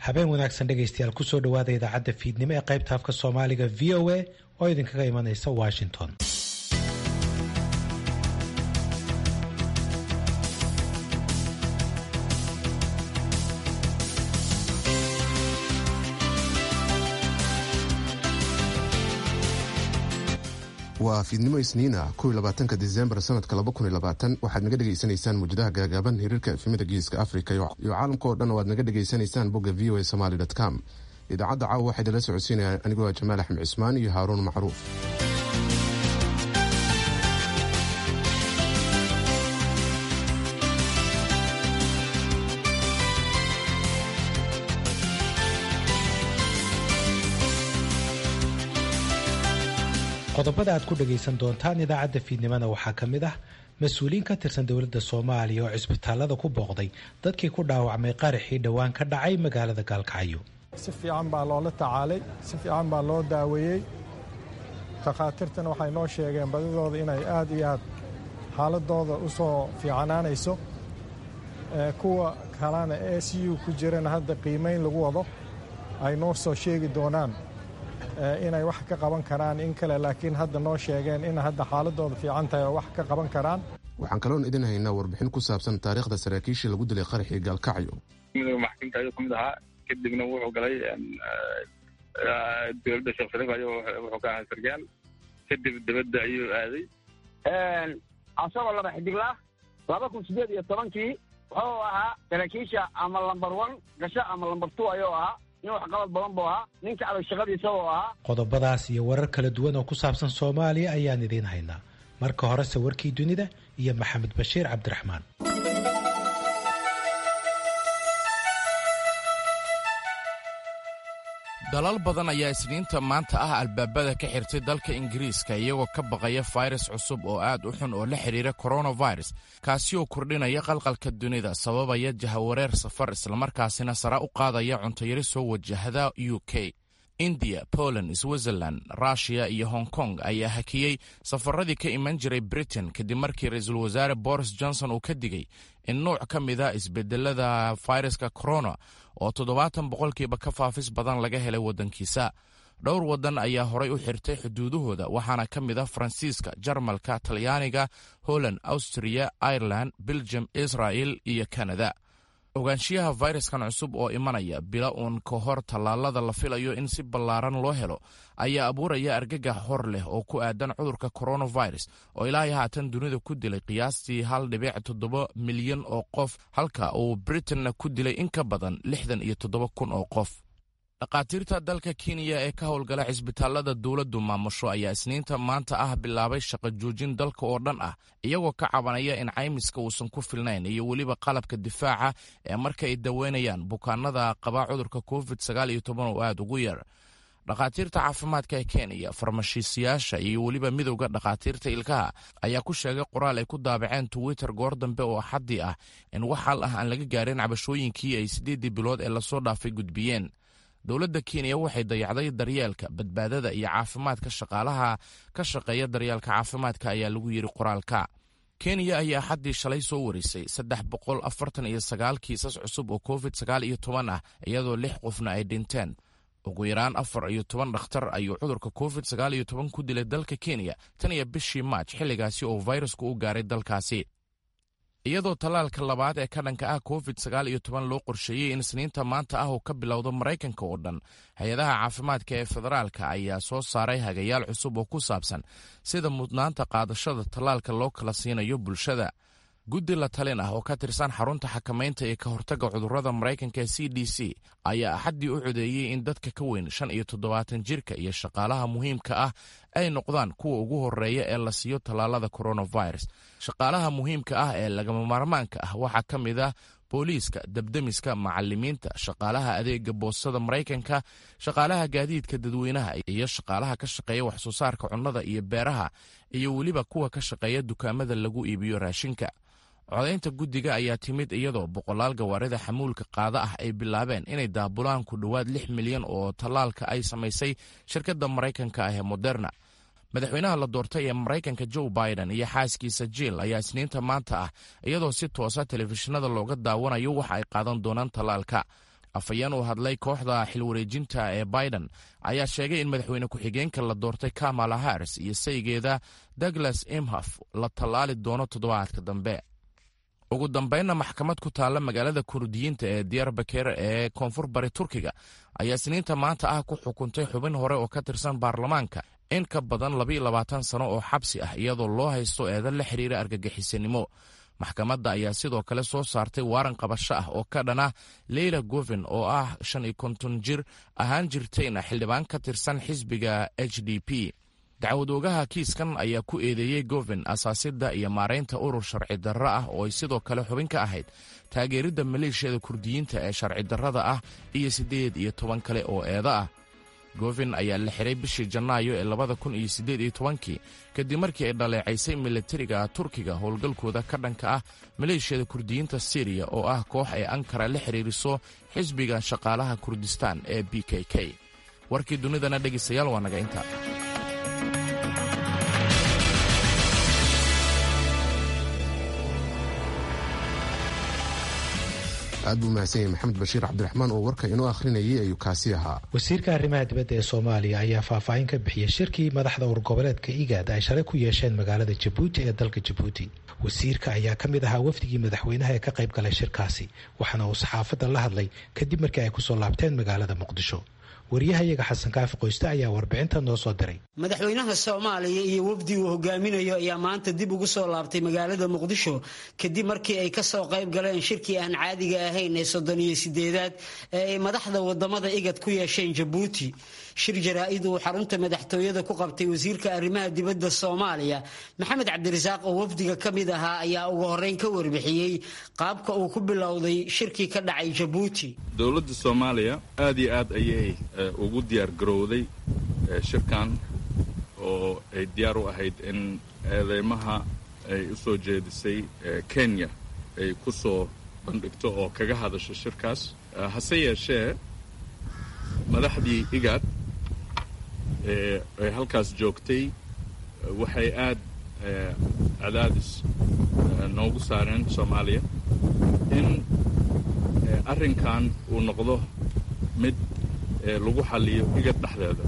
habeen wanaagsan dhegaystayaal kusoo dhawaada idaacadda fiidnimo ee qaybta afka soomaaliga v o a oo idinkaga imanaysa washington waa fiidnimo isniina koylabaatanka disembar sanadka waxaad naga dhegaysanaysaan muujadaha gaagaaban hiriirka efimada geeska afrika iyo caalamka oo dhan oo aad naga dhegaysanaysaan bogga v o a somaly com idaacadda caawa waxaa idinla socodsiinaya anigoo jamaal axmed cismaan iyo haaruun macruuf qodobada aad ku dhagaysan doontaan idaacadda fiidnimona waxaa ka mid ah mas-uuliyiin ka tirsan dowladda soomaaliya oo cisbitaalada ku booqday dadkii ku dhaawacmay qaraxii dhowaan ka dhacay magaalada gaalkacyo si fiican baa loola tacaalay si fiican baa loo daaweeyey takhaatiirtana waxay noo sheegeen badidooda inay aad iyo aad xaaladooda u soo fiicanaanayso kuwa kalena e c u ku jirana hadda qiimayn lagu wado ay noo soo sheegi doonaan inay wax ka qaban karaan in kale laakiin hadda noo sheegeen in hadda xaaladooda fiican tahay oo wax ka qaban karaan waxaan kaloon idin haynaa warbixin ku saabsan taariikhda saraakiishii lagu dilay qaraxii gaalkacyo midooda maxkamta ayuu ka mid ahaa kadibna wuxuu galay dowladda sheekh shariif ayuu wuxuu ka ahaa sargaal kadib dibadda ayuu aaday asagoo laba xidigla laba kun sideed iyo tobankii wuxuu ahaa saraakiisha ama lambar one gasho ama lambar two ayuu ahaa nin waxqabad badan buu ahaa ninka adag shaqadiisa uu ahaa qodobadaas iyo warar kala duwan oo ku saabsan soomaaliya ayaan idiin haynaa marka horese warkii dunida iyo maxamed bashiir cabdiraxmaan dalal badan ayaa isniinta maanta ah albaabada ka xirtay dalka ingiriiska iyagoo ka baqaya fayras cusub oo aad u xun oo la xidhiira koronavirus kaasi oo kordhinaya qalqalka dunida sababaya jahawareer safar islamarkaasina sara u qaadaya cuntayari soo wajahda u k indiya poland switzerland rushiya iyo hong kong ayaa hakiyey safaradii ka iman jiray britain kadib markii ra-iisul wasaare boris johnson uu ka digay in nuuc ka mida isbedelada fayraska corona oo toddobaatan boqolkiiba ka faafis badan laga helay waddankiisa dhowr waddan ayaa horay u xirtay xuduudahooda waxaana ka mid ah faransiiska jarmalka talyaaniga holland austriya ireland belgium israel iyo kanada ogaanshiyaha fayraskan cusub oo imanaya bila uun ka hor tallaalada la filayo in si ballaaran loo helo ayaa abuuraya argagax hor leh oo ku aadan cudurka coronavirus oo ilaahay haatan dunida ku dilay qiyaastii hal dhibic toddoba milyan oo qof halka uu britanna ku dilay in ka badan lixdan iyo toddoba kun oo qof dhakhaatiirta dalka kenya ee ka howlgala cisbitaalada dowladdu maamusho ayaa isniinta maanta ah bilaabay shaqo joojin dalka oo dhan ah iyagoo ka cabanaya in caymiska uusan ku filnayn iyo weliba qalabka difaaca ee marka ay daweynayaan bukaanada qabaa cudurka covid sagaal iyo toban oo aad ugu yar dhakhaatiirta caafimaadka ee kenya farmashiisayaasha iyo weliba midowda dhakhaatiirta ilkaha ayaa ku sheegay qoraal ay ku daabaceen twitter goor dambe oo xaddi ah in wax hal ah aan laga gaarin cabashooyinkii ay siddeeddii bilood ee lasoo dhaafay gudbiyeen dowladda kenya waxay dayacday daryeelka badbaadada iyo caafimaadka shaqaalaha ka shaqeeya daryeelka caafimaadka ayaa lagu yidhi qoraalka kenya ayaa xaddii shalay soo warisay saddex boqol afartan iyo sagaal kiisas cusub oo covid sagaal iyo toban ah iyadoo lix qofna ay dhinteen ugu yaraan afar iyo toban dhakhtar ayuu cudurka covid sagaal iyo toban ku dilay dalka kenya tan iyo bishii maaj xilligaasi oo fayrasku u gaaray dalkaasi iyadoo tallaalka labaad ee ka dhanka ah covid sagaal iyo toban loo qorsheeyey in isniinta maanta ah uu ka bilowdo maraykanka oo dhan hay-adaha caafimaadka ee federaalka ayaa soo saaray hagayaal cusub oo ku saabsan sida mudnaanta qaadashada tallaalka loo kala siinayo bulshada guddi la talin ah oo ka tirsan xarunta xakamaynta ee ka hortagga cudurrada maraykanka ee c d c ayaa axaddii u codeeyey in dadka ka weyn shan iyo toddobaatan jirka iyo shaqaalaha muhiimka ah ay noqdaan kuwa ugu horreeya ee la siiyo tallaalada coronavirus shaqaalaha muhiimka ah ee lagama maarmaanka ah waxaa ka mid ah booliiska debdemiska macalimiinta shaqaalaha adeega boostada maraykanka shaqaalaha gaadiidka dadweynaha iyo shaqaalaha ka shaqeeya waxsoo saarka cunnada iyo beeraha iyo weliba kuwa ka shaqeeya dukaamada lagu iibiyo raashinka codaynta guddiga ayaa timid iyadoo boqolaal gawaarida xamuulka qaada ah ay bilaabeen inay daabulaan ku dhowaad lix milyan oo tallaalka ay samaysay shirkadda maraykanka ah ee moderna madaxweynaha la doortay ee maraykanka joe biden iyo xaaskiisa jiil ayaa isniinta maanta ah iyadoo si toosa telefishinada looga daawanayo waxa ay qaadan doonaan tallaalka afhayeen uu hadlay kooxda xilwareejinta ee biden ayaa sheegay in madaxweyne ku-xigeenka la doortay kamala harris iyo saygeeda douglas imhof la tallaali doono toddobaadka dambe ugu dambaynna maxkamad ku taalla magaalada kurdiyiinta ee diyarbaker ee koonfur bari turkiga ayaa siniinta maanta ah ku xukuntay xubin hore oo ka tirsan baarlamaanka in ka badan labaiyo labaatan sano oo xabsi ah iyadoo loo haysto eedan la xiriira argagixisanimo maxkamadda ayaa sidoo kale soo saartay waaran qabasho ah oo ka dhan ah leyla govin oo ah shan iyo konton jir ahaan jirtayna xildhibaan ka tirsan xisbiga h d p dacwad oogaha kiiskan ayaa ku eedeeyey govin asaasidda iyo maaraynta urur sharci darro ah oo ay sidoo kale xubin ka ahayd taageeridda maleeshiyada kurdiyiinta ee sharci darrada ah iyo siddeed iyo toban kale oo eeda ah govin ayaa la xiray bishii janaayo ee labada kun iyo siddeed iyo tobankii kadib markii ay dhaleecaysay milatariga turkiga howlgalkooda ka dhanka ah maleeshiyada kurdiyiinta siriya oo ah koox ay ankara la xiriiriso xisbiga shaqaalaha kurdistaan ee b k k warkii dunidana dhegaystayaal waa naga inta aad buu mahadsan yahay maxamed bashiir cabdiraxmaan oo warka inoo akhrinayay ayuu kaasi ahaa wasiirka arrimaha dibadda ee soomaaliya ayaa faahfaahin ka bixiyey shirkii madaxda urgoboleedka igaad ay shalay ku yeesheen magaalada jabuuti ee dalka jabuuti wasiirka ayaa ka mid ahaa wafdigii madaxweynaha ee ka qayb galay shirkaasi waxaana uu saxaafadda la hadlay kadib markii ay kusoo laabteen magaalada muqdisho waryahayaga xasan kaafi qoyste ayaa warbixinta noo soo diray madaxweynaha soomaaliya iyo wafdi uu hogaaminayo ayaa maanta dib ugu soo laabtay magaalada muqdisho kadib markii ay kasoo qayb galeen shirkii aan caadiga ahayn ee soddon iyo sideedaad ee ay madaxda wadamada igad ku yeesheen jabuuti shir jaraa-id uu xarunta madaxtooyada ku qabtay wasiirka arrimaha dibadda soomaaliya maxamed cabdirasaaq oo wafdiga ka mid ahaa ayaa ugu horreyn ka warbixiyey qaabka uu ku bilowday shirkii ka dhacay jabuuti dowladda soomaaliya aad iyo aad ayay ugu diyaar garowday shirkan oo ay diyaar u ahayd in eedeymaha ay u soo jeedisay kenya ay ku soo bandhigto oo kaga hadasho shirkaas hase yeeshee madaxdii igaad ee halkaas joogtay waxay aad cadaadis noogu saareen soomaaliya in arrinkan uu noqdo mid lagu xalliyo igad dhexdeeda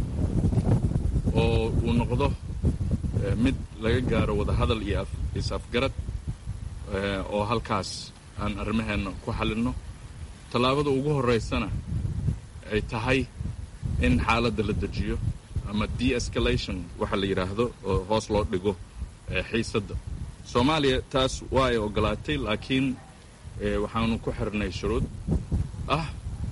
oo uu noqdo mid laga gaaro wadahadal iyo is-afgarad oo halkaas aan arrimaheenna ku xallinno tallaabada ugu horraysana ay tahay in xaaladda la dejiyo ama de-escalation waxa la yidhaahdo oo hoos loo dhigo xiisadda soomaaliya taas waa ay oggolaatay laakiin waxaanu ku xirnay shuruud ah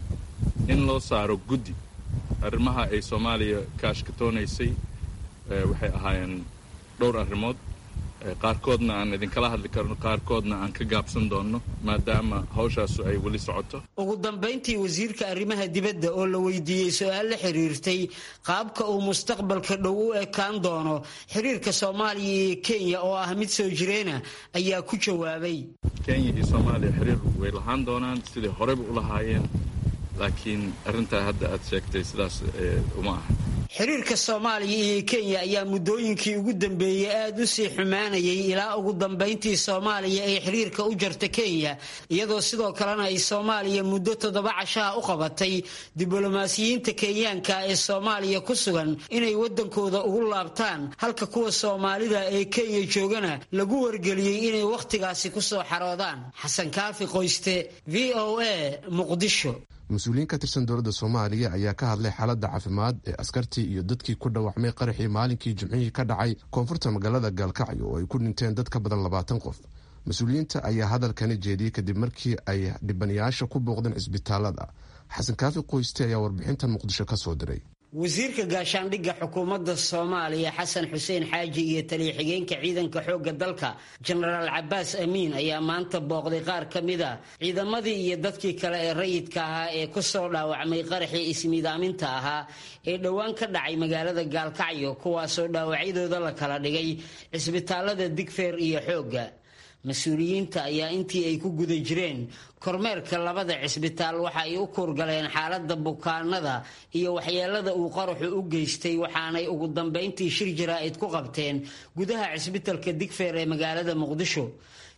in loo saaro guddi arrimaha ay soomaaliya ka ashkatoonaysay waxay ahaayeen dhowr arrimood qaarkoodna aan idinkala hadli karno qaarkoodna aan ka gaabsan doonno maadaama hawshaasu ay weli socoto ugu dambayntii wasiirka arrimaha dibadda oo la weydiiyey su-aal la xiriirtay qaabka uu mustaqbalka dhow u ekaan doono xiriirka soomaaliya iyo kenya oo ah mid soo jireena ayaa ku jawaabay kenya iyo soomaaliya xiriir way lahaan doonaan sidai horeyba u lahaayeen laakiin arrintaa hadda aad sheegtay sidaas uma aha xiriirka soomaaliya iyo kenya ayaa muddooyinkii ugu dambeeyey aada u sii xumaanayay ilaa ugu dambayntii soomaaliya ay xiriirka u jarta kenya iyadoo sidoo kalena ay soomaaliya muddo toddoba cashaha u qabatay diblomaasiyiinta kenyaanka ee soomaaliya ku sugan inay waddankooda ugu laabtaan halka kuwa soomaalida ee kenya joogana lagu wargeliyey inay wakhtigaasi kusoo xaroodaan xasan kaafi qoyste v o a muqdisho mas-uuliyiin ka tirsan dowladda soomaaliya ayaa ka hadlay xaaladda caafimaad ee askartii iyo dadkii ku dhaawacmay qaraxii maalinkii jimcihii ka dhacay koonfurta magaalada gaalkacyo oo ay ku dhinteen dad ka badan labaatan qof mas-uuliyiinta ayaa hadalkani jeediyey kadib markii ay dhibanayaasha ku booqdeen cisbitaalada xasan kaafi qoyste ayaa warbixintan muqdisho ka soo diray wasiirka gaashaandhigga xukuumadda soomaaliya xasan xuseen xaaji iyo taliya xigeenka ciidanka xoogga dalka jenaraal cabaas amiin ayaa maanta booqday qaar ka mid a ciidamadii iyo dadkii kale ee rayidka ahaa ee kusoo dhaawacmay qaraxii ismiidaaminta ahaa ee dhowaan ka dhacay magaalada gaalkacyo kuwaasoo dhaawacyadooda la kala dhigay cisbitaalada digfeer iyo xoogga mas-uuliyiinta ayaa intii ay ku guda jireen kormeerka labada cisbitaal waxa ay u kuurgaleen xaaladda bukaanada iyo waxyeelada uu qaraxu u geystay waxaanay ugu dambayntii shir jaraa'id ku qabteen gudaha cisbitalka digfeer ee magaalada muqdisho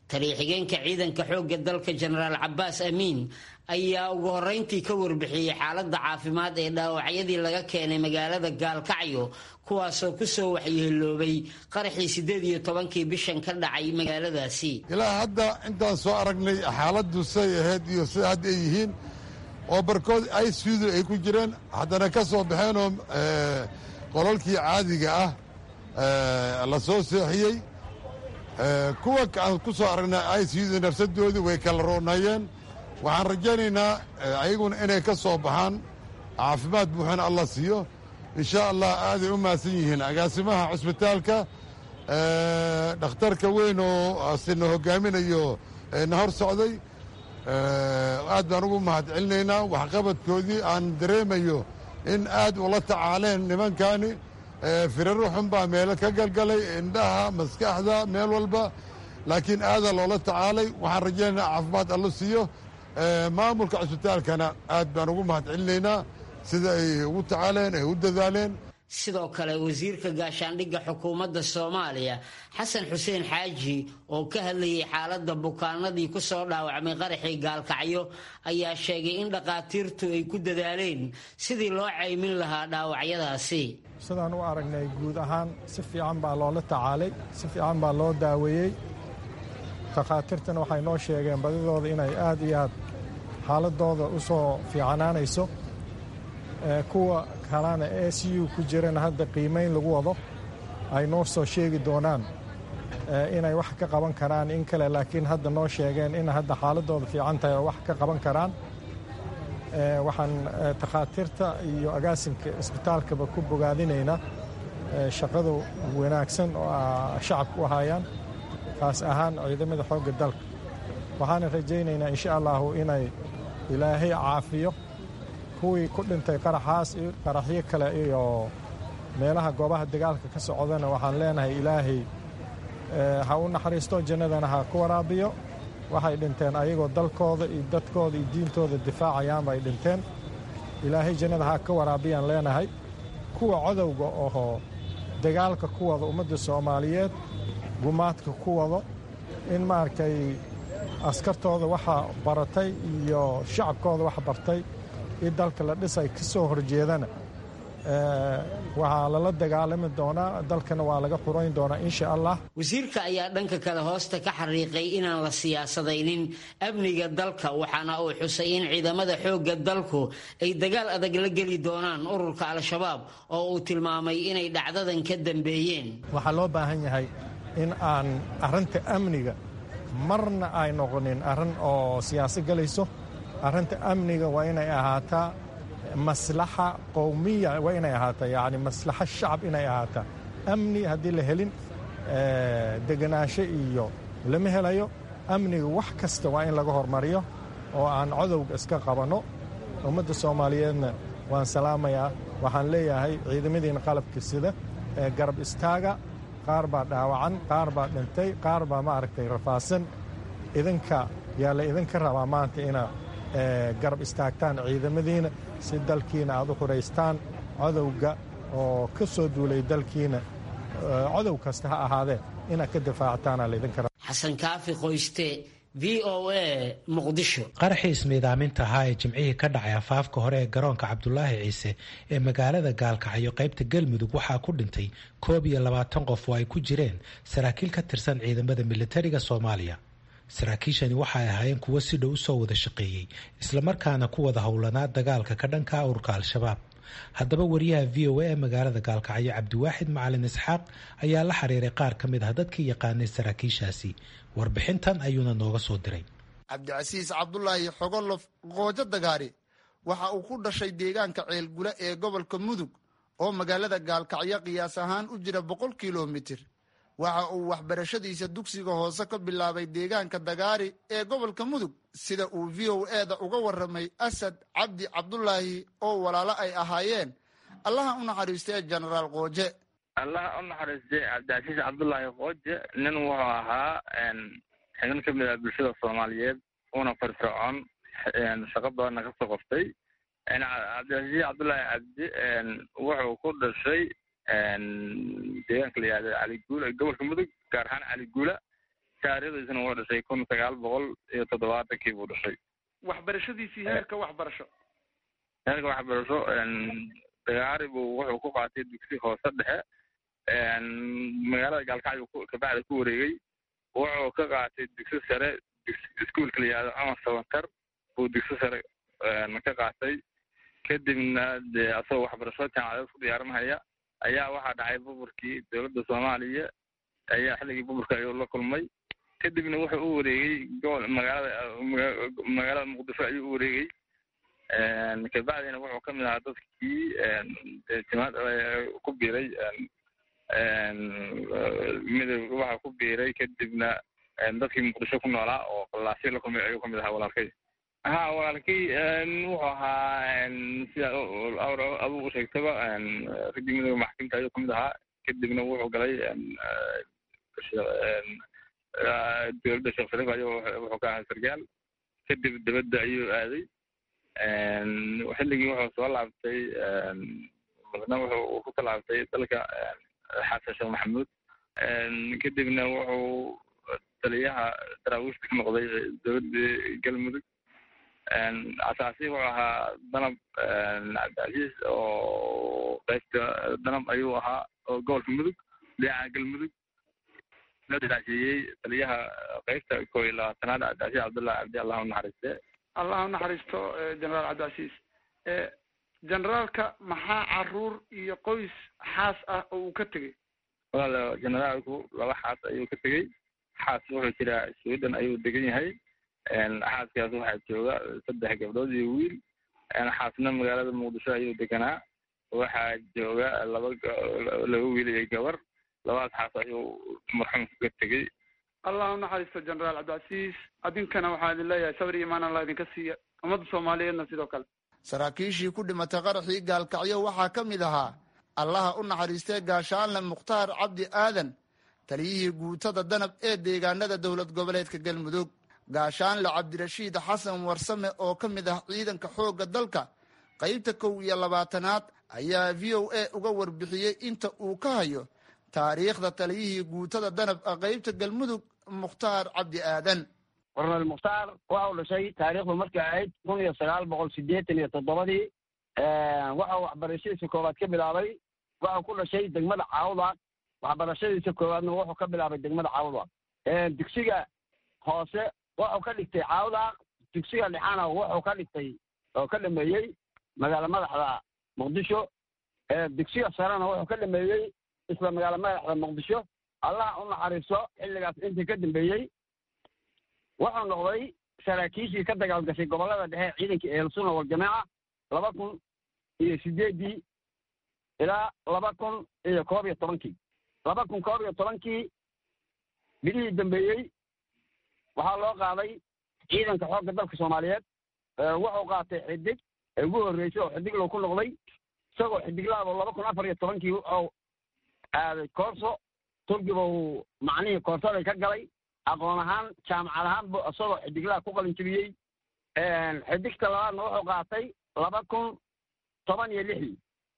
taliya-xigeenka ciidanka xoogga dalka jenaraal cabaas amiin ayaa ugu horeyntii ka warbixiyey xaaladda caafimaad ee dhaawacyadii laga keenay magaalada gaalkacyo kuwaasoo kusoo waxyeeloobay qaraxii siddeed iyo tobankii bishan ka dhacay magaaladaasi ilaa hadda intaan soo aragnay xaaladdu say ahayd iyo sida hadda ay yihiin oo barkood icudu ay ku jireen haddana ka soo baxeenoo qolalkii caadiga ah la soo seexiyey kuwa aan ku soo aragnay icudu nafsadoodii way kala roonayeen waxaan rajaynaynaa ayaguna inay ka soo baxaan caafimaad buuxana allah siiyo insha allah aaday u mahadsan yihiin agaasimaha cusbitaalka dhakhtarka weyn oo sina hogaaminayo na hor socday aad baan ugu mahad celinaynaa waxqabadkoodii aan dareemayo in aad ula tacaaleen nimankani firaro xun baa meelo ka galgalay indhaha maskaxda meel walba laakiin aadaa loola tacaalay waxaan rajaynaynaa caafimaad allo siiyo maamulka cusbitaalkana aad baan ugu mahad celinaynaa sida ay ugu tacaaleen ay u dadaaleen sidoo kale wasiirka gaashaandhigga xukuumadda soomaaliya xasan xuseen xaaji oo ka hadlayay xaaladda bukaanadii ku soo dhaawacmay qaraxii gaalkacyo ayaa sheegay in dhakhaatiirtu ay ku dadaaleen sidii loo caymin lahaa dhaawacyadaasi sidaan u aragnay guud ahaan si fiican baa loola tacaalay si fiican baa loo daaweeyey dhakhaatiirtana waxay noo sheegeen badidooda inay aad iyo aad xaaladooda u soo fiicanaanayso kuwa kalena e c u ku jirana hadda qiimayn lagu wado ay noo soo sheegi doonaan inay wax ka qaban karaan in kale laakiin hadda noo sheegeen in hadda xaaladooda fiican tahay oo wax ka qaban karaan waxaan takhaatiirta iyo agaasinka isbitaalkaba ku bogaadinaynaa shaqadu wanaagsan oo shacabku u hayaan kaas ahaan ciidamada xoogga dalka waxaana rajaynaynaa insha allahu inay ilaahay caafiyo kuwii ku dhintay qaraxaas qaraxyo kale iyo meelaha goobaha dagaalka ka socdana waxaan leenahay ilaahay ha u naxariisto jannadana ha ku waraabiyo waxay dhinteen ayagoo dalkooda iyo dadkooda iyo diintooda difaacayaanba ay dhinteen ilaahay jannada ha ka waraabiyaan leenahay kuwa codowga oo dagaalka ku wada ummadda soomaaliyeed gumaadka ku wado in maaragtay askartooda waxa baratay iyo shacabkooda wax bartay in dalka la dhisay ka soo horjeedana waxaa lala dagaalami doonaa dalkana waa laga xurayn doonaa insha allah wasiirka ayaa dhanka kale hoosta ka xariiqay inaan la siyaasadaynin amniga dalka waxaana uu xusay in ciidamada xoogga dalku ay dagaal adag la geli doonaan ururka al-shabaab oo uu tilmaamay inay dhacdadan ka dambeeyeen waxaa loo baahan yahay in aan arrinta amniga marna ay noqonin arrin oo siyaasad galayso arrinta amniga waa inay ahaataa maslaxa qowmiya waa inay ahaataa yacni maslaxa shacab inay ahaataa amni haddii la helin degenaansho iyo lama helayo amniga wax kasta waa in laga hormariyo oo aan codowga iska qabanno ummadda soomaaliyeedna waan salaamayaa waxaan leeyahay ciidamadiina qalabka sida ee garab istaaga qaar baa dhaawacan qaar baa dhintay qaar baa maaragtay rafaasan idinka yaa la idinka rabaa maanta ina garab istaagtaan ciidamadiina si dalkiina aad u xuraystaan codowga oo ka soo duulay dalkiina codow kasta ha ahaadee inaad ka difaactaana laydinka raba xasan kaafi qoyste v o a muqdisho qaraxii ismiidaaminta ahaa ee jimcihii ka dhacay afaafka hore ee garoonka cabdulaahi ciise ee magaalada gaalkacyo qaybta galmudug waxaa ku dhintay koob iyo labaatan qof oo ay ku jireen saraakiil ka tirsan ciidamada militariga soomaaliya saraakiishani waxay ahaayeen kuwo si dhow usoo wada shaqeeyey islamarkaana ku wada howlanaa dagaalka ka dhanka ururka al-shabaab haddaba wariyaha v o a ee magaalada gaalkacyo cabdiwaaxid macalin isxaaq ayaa la xiriiray qaar ka mid ah dadkii yaqaanay saraakiishaasi warbixintan ayuuna nooga soo diray cabdicasiis cabdulaahi xogolof qoojo dagaari waxa uu ku dhashay deegaanka ceelgula ee gobolka mudug oo magaalada gaalkacyo qiyaas ahaan u jira boqol kilomitir waxa uu waxbarashadiisa dugsiga hoose ka bilaabay deegaanka dagaari ee gobolka mudug sida uu v o eda uga waramay asad cabdi cabdulaahi oo walaalo ay ahaayeen allaha u naxariistee jenaraal qooje allaha u naxariistay cabdicasiis cabdulaahi qooje nin wuxuu ahaa xibin ka mid ah bulshada soomaaliyeed una firfircoon shaqo badanna kasoo qoftay cabdicasiis cabdulaahi cabdi wuxuu ku dhashay deegaanka la yihahdo caliguula gobolka mudug gaar ahaan caliguula taariikhdiisana wuxuu dhashay kun sagaal boqol iyo toddobaatankii buu dhashay waxbarashadiisii heerka waxbarasho heerka waxbarasho dagaari buu wuxuu ku qaatay dugsi hoose dhexe magaalada gaalkacyo kabacda ku wareegay wuxuu ka qaatay dugsi sare iskuolka la yihahdo cumar sabantar buu dugsi sare ka qaatay kadibna dee asagoo waxbarasho jaamacadeed ku diyaarinhaya ayaa waxaa dhacay buburkii dowladda soomaaliya ayaa xilligii buburka ayuu la kulmay kadibna wuxuu u wareegay gobol magaalada magaalada muqdisho ayuu u wareegay kabacdina wuxuu kamid ahaa dadkii timaad ku biiray midoob waxa ku biiray kadibna dadkii muqdisho ku noolaa oo qalaasyo la kulmay ayuu kamid ahaa walaalkay ha walaalkay wuxuu ahaa sida adugu u sheegtaba raggii midooda maxkamta ayuu kamid ahaa kadibna wuxuu galay dowladda sheekh shariif ayuu wuxuu ka ahaa sargaal kadib dibadda ayuu aaday xilligii wuxuu soo laabtay madna wuxuu ku talaabtay dalka xasan sheekh maxamuud kadibna wuxuu taliyaha daraawiishta ka noqday dowladda galmudug asaasi wuxuu ahaa danab cabdicasiis oo qaybta danab ayuu ahaa oo gobolka mudug dhinaca galmudug daasiiyey taliyaha qaybta koo iyo labaatanaad cabdicasiis cabdullahi cabdi allah unaxariiste allah unaxariisto generaal cabdicasiis generaalka maxaa caruur iyo qoys xaas ah oo uu ka tegey walaal generaalku laba xaas ayuu ka tegey xaas wuxuu jiraa sweden ayuu degan yahay xaaskaas waxaa jooga saddex gabdhood iyo wiil xaasna magaalada muqdisho ayuu deganaa waxaa jooga laba laba wiil iyo gabar labadaas xaas ayuu marxuumka ka tegey allah unaxariisto generaal cabdicasiis adinkana waxaa idin leeyahay sabr iyo imaan allah idinka siiya ummadda soomaaliyeedna sidoo kale saraakiishii ku dhimatay qaraxii gaalkacyo waxaa ka mid ahaa allaha u naxariistay gaashaanle mukhtaar cabdi aadan taliyihii guutada danab ee deegaanada dowlad goboleedka galmudug gaashaanle cabdirashiid xasan warsame oo ka mid ah ciidanka xoogga dalka qaybta kow iyo labaatanaad ayaa v o a uga warbixiyey inta uu ka hayo taariikhda taliyihii guutada danab qaybta galmudug mukhtaar cabdi aadan kornel mukhtaar waxa uu dhashay taariikhdu markay ahayd kun iyo sagaal boqol siddeetan iyo toddobadii waxau waxbarashadiisa koowaad ka bilaabay waxau ku dhashay degmada caawda waxbarashadiisa koowaadna wuxuu ka bilaabay degmada caawda dugsiga hoose wuxuu ka dhigtay caawda dugsiga dhexana wuxuu ka dhigtay oo ka dhameeyey magaalo madaxda muqdisho dugsiga sarena wuxuu ka dhameeyey isla magaalo madaxda muqdisho allah u naxariisto xilligaas intii ka dambeeyey wuxuu noqday saraakiishii ka dagaalgashay gobollada dhexe ciidanka ehelsunna waljamaaca laba kun iyo sideeddii ilaa laba kun iyo koob iyo tobankii laba kun koob iyo tobankii bilihii dambeeyey waxaa loo qaaday ciidanka xoogga dalka soomaaliyeed wuxuu qaatay xidig ee ugu horreysay oo xidig loo ku noqday isagoo xidiglaabo laba kun afar iyo tobankii wuxuu aaday koorso turkiba uu macnihii koorsaday ka galay aqoon ahaan jaamacad ahaan bu isagoo xidiglaha ku qalin jebiyey xidigta labaadna wuxuu qaatay laba kun toban iyo lixdii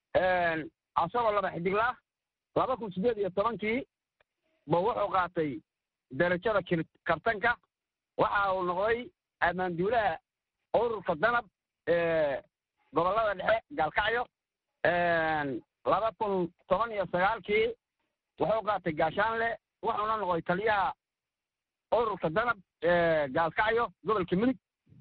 asagoo laba xidiglah laba kun siddeed iyo tobankii bu wuxuu qaatay darajada kartanka waxa uu noqday ammaanduulaha ururka danab gobollada dhexe gaalkacyo laba kun toban iyo sagaalkii wuxuu qaatay gaashaanle wuxuuna noqday taliyaha ururka danab gaalkacyo gobolka mudug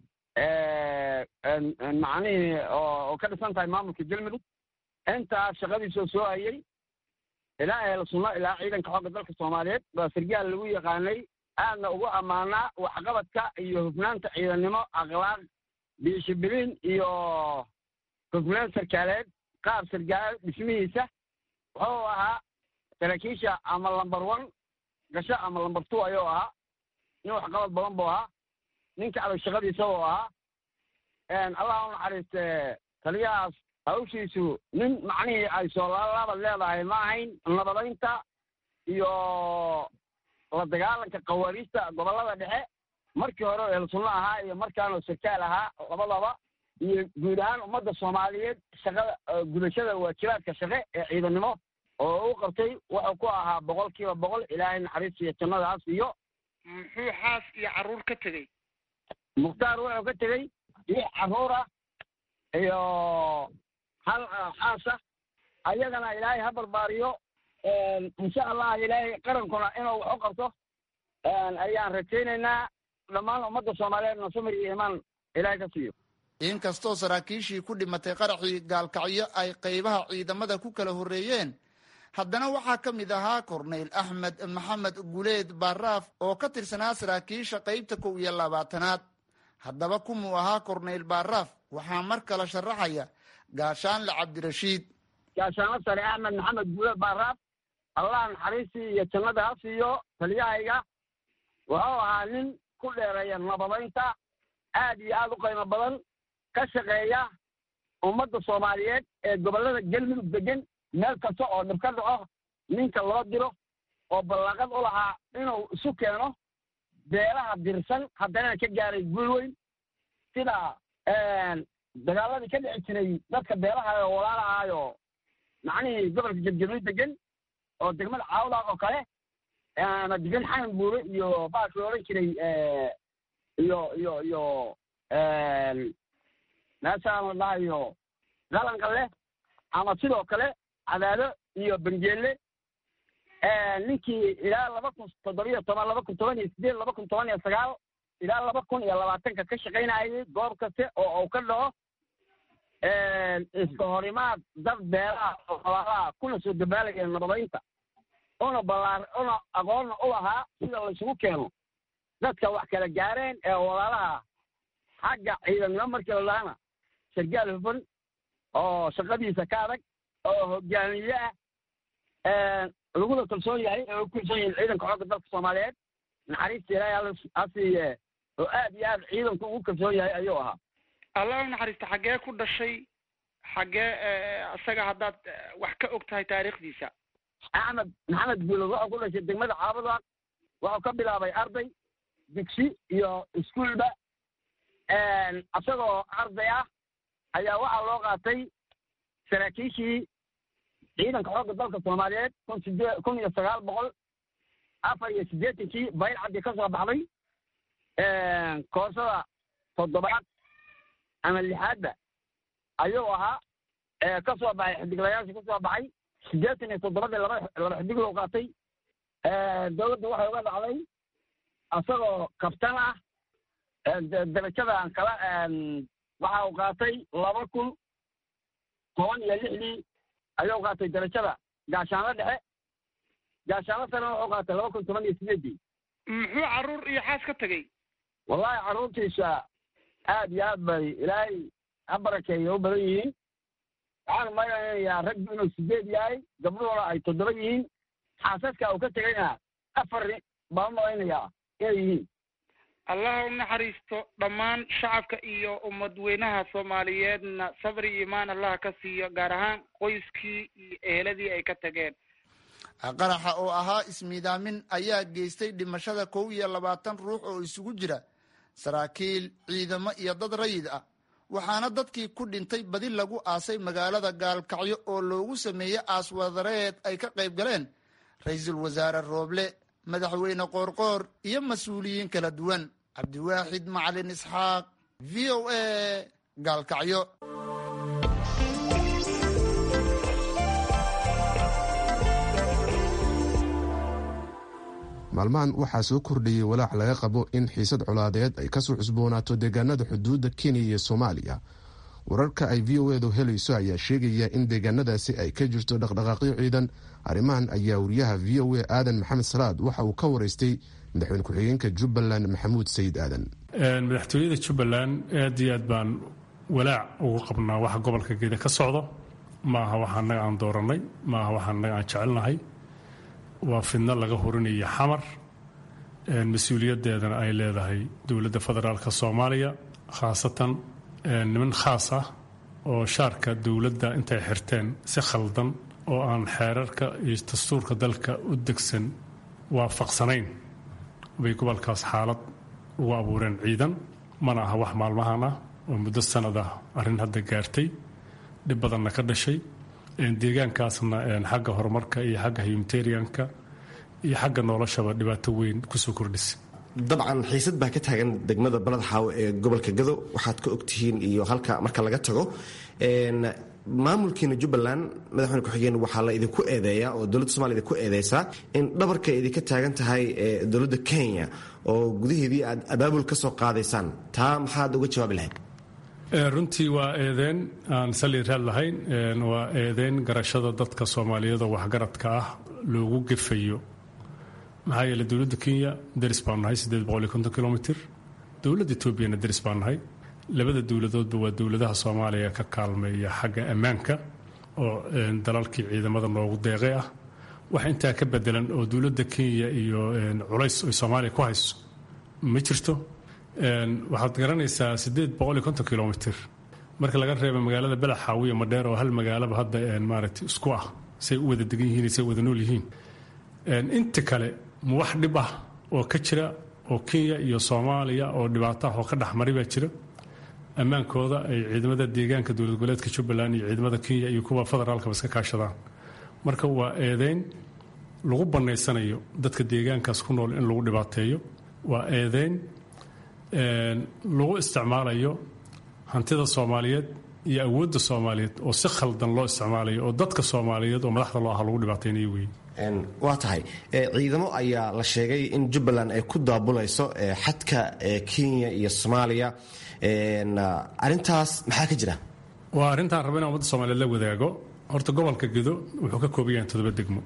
macnihii oo ka dhisan tahay maamulka galmudug intaas shaqadiisoo soo hayay ilaa ehel sunno ilaa ciidanka xoogga dalka soomaaliyeed baa sargaal lagu yaqaanay aadna ugu ammaanaa waxqabadka iyo hufnaanta ciidannimo akhlaaq biishibiliin iyo hufnaan sarkaaleed qaab sargaal dhismihiisa wuxuu ahaa saraakiisha ama lamber one gasho ama lamber two ayuu ahaa nin waxqabad badan buu ahaa ninka adag shaqadiisa buu ahaa allah u naxariiste taliyahaas hawshiisu nin macnihii ay soolaalaabad leedahay ma ahayn nabadaynta iyo la dagaalanka khawaariijta gobollada dhexe markii hore oo ehelsunno ahaa iyo markaanoo sarkaal ahaa labadaba iyo guud ahaan ummadda soomaaliyeed shaqada gudashada waajibaadka shaqe ee ciidannimo oo u qabtay wuxuu ku ahaa boqol kiiba boqol ilaahay naxariis iyo jannadaas iyo muxuu xaas iyo carruur ka tegey mukhtaar wuxuu ka tegey lix carruura iyo hal xaasa ayagana ilaahay ha barbaariyo insha allah ilaahay qarankuna inuu wax u qabto ayaan rajaynaynaa dhammaan ummadda soomaaliyeedna samir iyo imaan ilaahay ka siiyo inkastoo saraakiishii ku dhimatay qaraxii gaalkacyo ay qaybaha ciidamada ku kala horreeyeen haddana waxaa ka mid ahaa korneyl axmed maxamed guleed baaraaf oo ka tirsanaa saraakiisha qaybta kow iyo labaatanaad haddaba kumuu ahaa korneyl baaraaf waxaa mar kale sharaxaya gaashaanle cabdirashiid gaashaanlo sare axmed maxamed guleed baaraaf allah naxariistii iyo jannada ha siiyo taliyahayga wuxuu ahaa nin ku dheereeya nabadaynta aad iyo aad u qiimo badan ka shaqeeya ummadda soomaaliyeed ee gobollada galmudug degan meel kasta oo dhib ka dhaco ninka loo diro oo ballaaqad u lahaa inuu isu keeno beelaha dirsan haddana ka gaaray guul weyn sida dagaaladii ka dhici jiray dadka beelaha oo walaalahaayo macnihii gobolka jabjabni degan oo degmada caawdaaq oo kale ama degan xanan buure iyo baashii odhan jiray iyo iyo iyo meeshaan la dhahayo qalanka leh ama sidoo kale cadaado iyo benjeelle ninkii ilaa laba kun toddobiyo toban laba kun toban iyo sideed laba kun toban iyo sagaal ilaa laba kun iyo labaatanka ka shaqaynayay goob kaste oo uu ka dhaco iska horimaad dad beelaha oo walaalaha kuna soo dabaalaya nabadaynta una ballaar una aqoonna u lahaa sida laysugu keeno dadka wax kala gaareen ee walaalaha xagga ciidannimo markii la dhahana sargaal hufan oo shaqadiisa ka adag oo hogaamiye ah laguna kalsoon yahay ee u kalsoon yahin ciidanka xoogga dalka soomaaliyeed naxariista ilaahay ha siiye oo aad iyo aad ciidanku ugu kalsoon yahay ayuu ahaa allah u naxariista xaggee ku dhashay xaggee isaga haddaad wax ka og tahay taariikhdiisa axmed maxamed guulod wuxuu ku dhashay degmada caabadaaq wuxuu ka bilaabay arday digsi iyo iskuolba isagoo arday ah ayaa waxaa loo qaatay saraakiishii ciidanka xoogga dalka soomaaliyeed kun sidee kun iyo sagaal boqol afar iyo siddeetankii bayr caddi ka soo baxday koorsada toddobaad ama lixaadba ayuu ahaa ka soo baxay xidiglayaashii ka soo baxay siddeetan iyo toddobadii laba laba xidig loo qaatay dowladda waxay uga dhacday isagoo kabtan ah darajadan kala waxa uu qaatay laba kun toban iyo lixdii ayuu qaatay darajada gaashaanlo dhexe gaashaanlo sarena wuxuu qaatay laba kun toban iyo sideedii muxuu carruur iyo xaas ka tegey wallahi carruurtiisa aad iyo aad bay ilaahay ha barakeeya u badan yihiin waxaan malaynayaa raggu inuu sideed yahay gabdhuhuna ay toddoba yihiin xaasaska uu ka tegayna afar baan malaynayaa inay yihiin allah u naxariisto dhammaan shacabka iyo ummadweynaha soomaaliyeedna sabri iyo imaan allah ka siiyo gaar ahaan qoyskii iyo eheladii ay ka tageen qaraxa oo ahaa ismiidaamin ayaa geystay dhimashada kow iyo labaatan ruux oo isugu jira saraakiil ciidamo iyo dad rayid ah waxaana dadkii ku dhintay badi lagu aasay magaalada gaalkacyo oo loogu sameeyey aaswadareed ay ka qayb galeen ra-iisul wasaare rooble madaxweyne qoorqoor iyo mas-uuliyiin kala duwan cabdiwaaxid macalin isxaaq v o a gaalkacyo maalmahan waxaa soo kordhayey walaac laga qabo in xiisad colaadeed ay kasoo cusboonaato deegaanada xuduudda kenya iyo soomaaliya wararka ay v o edu helayso ayaa sheegaya in deegaanadaasi ay ka jirto dhaqdhaqaaqyo ciidan arrimahan ayaa wariyaha v o a aadan maxamed salaad waxa uu ka waraystay madaxweyne ku-xigeenka jubbaland maxamuud sayid aadan madaxtooyada jubbaland aad iyo aad baan walaac ugu qabnaa waxa gobolka geeda ka socdo ma aha waxa annaga aan doorannay ma aha waxa annaga aan jecelnahay waa fidno laga hurinaya xamar mas-uuliyaddeedana ay leedahay dowladda federaalka soomaaliya khaasatan niman khaas ah oo shaarka dowladda intay xirteen si khaldan oo aan xeerarka iyo dastuurka dalka u degsan waafaqsanayn bay gobolkaas xaalad ugu abuureen ciidan mana aha wax maalmahan ah oo muddo sanad ah arrin hadda gaartay dhib badanna ka dhashay deegaankaasna xagga horumarka iyo xagga humanitarianka iyo xagga noloshaba dhibaato weyn kusoo kordhisa dabcan xiisad baa ka taagan degmada balad xaawo ee gobolka gado waxaad ka ogtihiin iyo halka marka laga tago maamulkiina jubbaland madaxweyne ku-xigeen waxaa la idinku eedeeyaa oo dowladda somalia idinku eedeysaa in dhabarka idinka taagan tahay dowladda kenya oo gudaheedii aad abaabul ka soo qaadaysaan taa maxaad uga jawaabi lahayd runtii waa eedeen aan sali raad lahayn waa eedeen garashada dadka soomaaliyeed oo waxgaradka ah loogu gefayo maxaa yeele dowladda kenya daris baan nahay kilomitr dowladda etoobiyana daris baan nahay labada dowladoodba waa dowladaha soomaaliya ka kaalmeeya xagga ammaanka oo dalalkii ciidamada noogu deeqay ah wax intaa ka bedelan oo dowladda kenya iyo culays ay soomaaliya ku hayso ma jirto waxaad garanaysaa kilomitr marka laga reeba magaalada belaxaawiya madheer oo hal magaalaba hadda maaragtay isku ah say u wada degan yihiin say wada nool yihiin inta kale ma wax dhib ah oo ka jira oo kenya iyo soomaaliya oo dhibaato ah oo ka dhexmari baa jira ammaankooda ay ciidamada deegaanka dowlad goboleedka jubbaland iyo ciidamada kenya iyo kuwa federaalkaba iska kaashadaan marka waa eedeyn lagu bannaysanayo dadka deegaankaas ku nool in lagu dhibaateeyo waa eedeyn lagu isticmaalayo hantida soomaaliyeed iyo awoodda soomaaliyeed oo si khaldan loo isticmaalayo oo dadka soomaaliyeed oo madaxda loo aha lagu dhibaateynayo wey waa tahay ciidamo ayaa la sheegay in jubbaland ay ku daabulayso xadka kenya iyo soomaaliya arintaas maxaa ka jira waa arrintaan raba inaan ummadda soomaliyeed la wadaago horta gobolka gedo wuxuu ka kooban yahay todoba degmo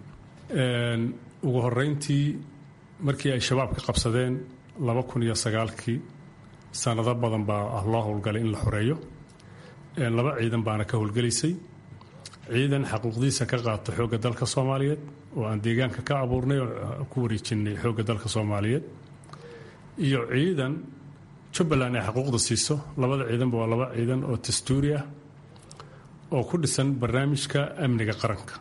ugu horeyntii markii ay shabaab ka qabsadeen laba kun iyo sagaalkii sanado badan baa loo howlgalay in la xoreeyo laba ciidan baana ka howlgelaysay ciidan xaquuqdiisa ka qaato xoogga dalka soomaaliyeed oo aan deegaanka ka abuurnay oo ku wareejinay xoogga dalka soomaaliyeed iyo ciidan jubbaland ay xaquuqda siiso labada ciidanba waa laba ciidan oo dastuuri ah oo ku dhisan barnaamijka amniga qaranka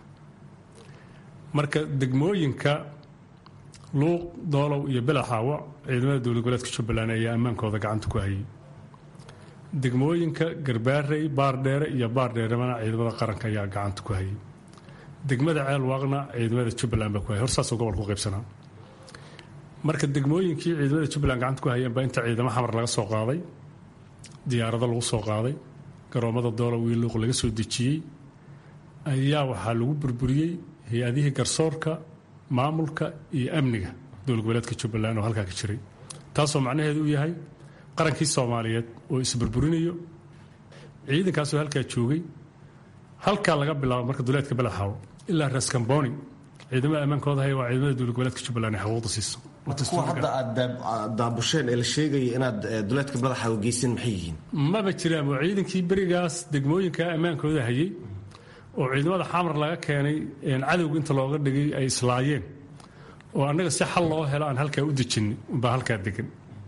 marka degmooyinka luuq doolow iyo belaxaawo ciidamada dowlad goboleedka jubbaland ayaa ammaankooda gacanta ku hayay degmooyinka garbaarey baardheere iyo baardheeremana ciidamada qaranka ayaa gacanta ku hayay degmada ceel waaqna ciidamada jubbaland baa ku hayay horsaasoo gobolka u qaybsanaa marka degmooyinkii ciidamada jubbaland gacanta ku hayeen baa inta ciidamo xamar laga soo qaaday diyaarado lagu soo qaaday garoomada doolow iyo luuq laga soo dejiyey ayaa waxaa lagu burburiyey hay-adihii garsoorka maamulka iyo amniga dowlad goboleedka jubbaland oo halkaa ka jiray taasoo macnaheedu u yahay qarankii soomaaliyeed oo isburburinayo ciidankaasoo halkaa joogay halkaa laga bilaabo marka duleedka belaxaawo ilaa raskamboni ciidamada ammaankooda haya waa ciidamada dowlad goboleedka jubbaland ay xaquuqda siiso kuwa hadda aad daabusheen ee la sheegaya inaad duleedka badaxaawo geysin maxay yihiin maba jiraan waa ciidankii berigaas degmooyinka ammaankooda hayay oo ciidamada xamar laga keenay cadowga inta looga dhigay ay islaayeen oo annaga si xal loo helo aan halkaa u dejinay umbaa halkaa degan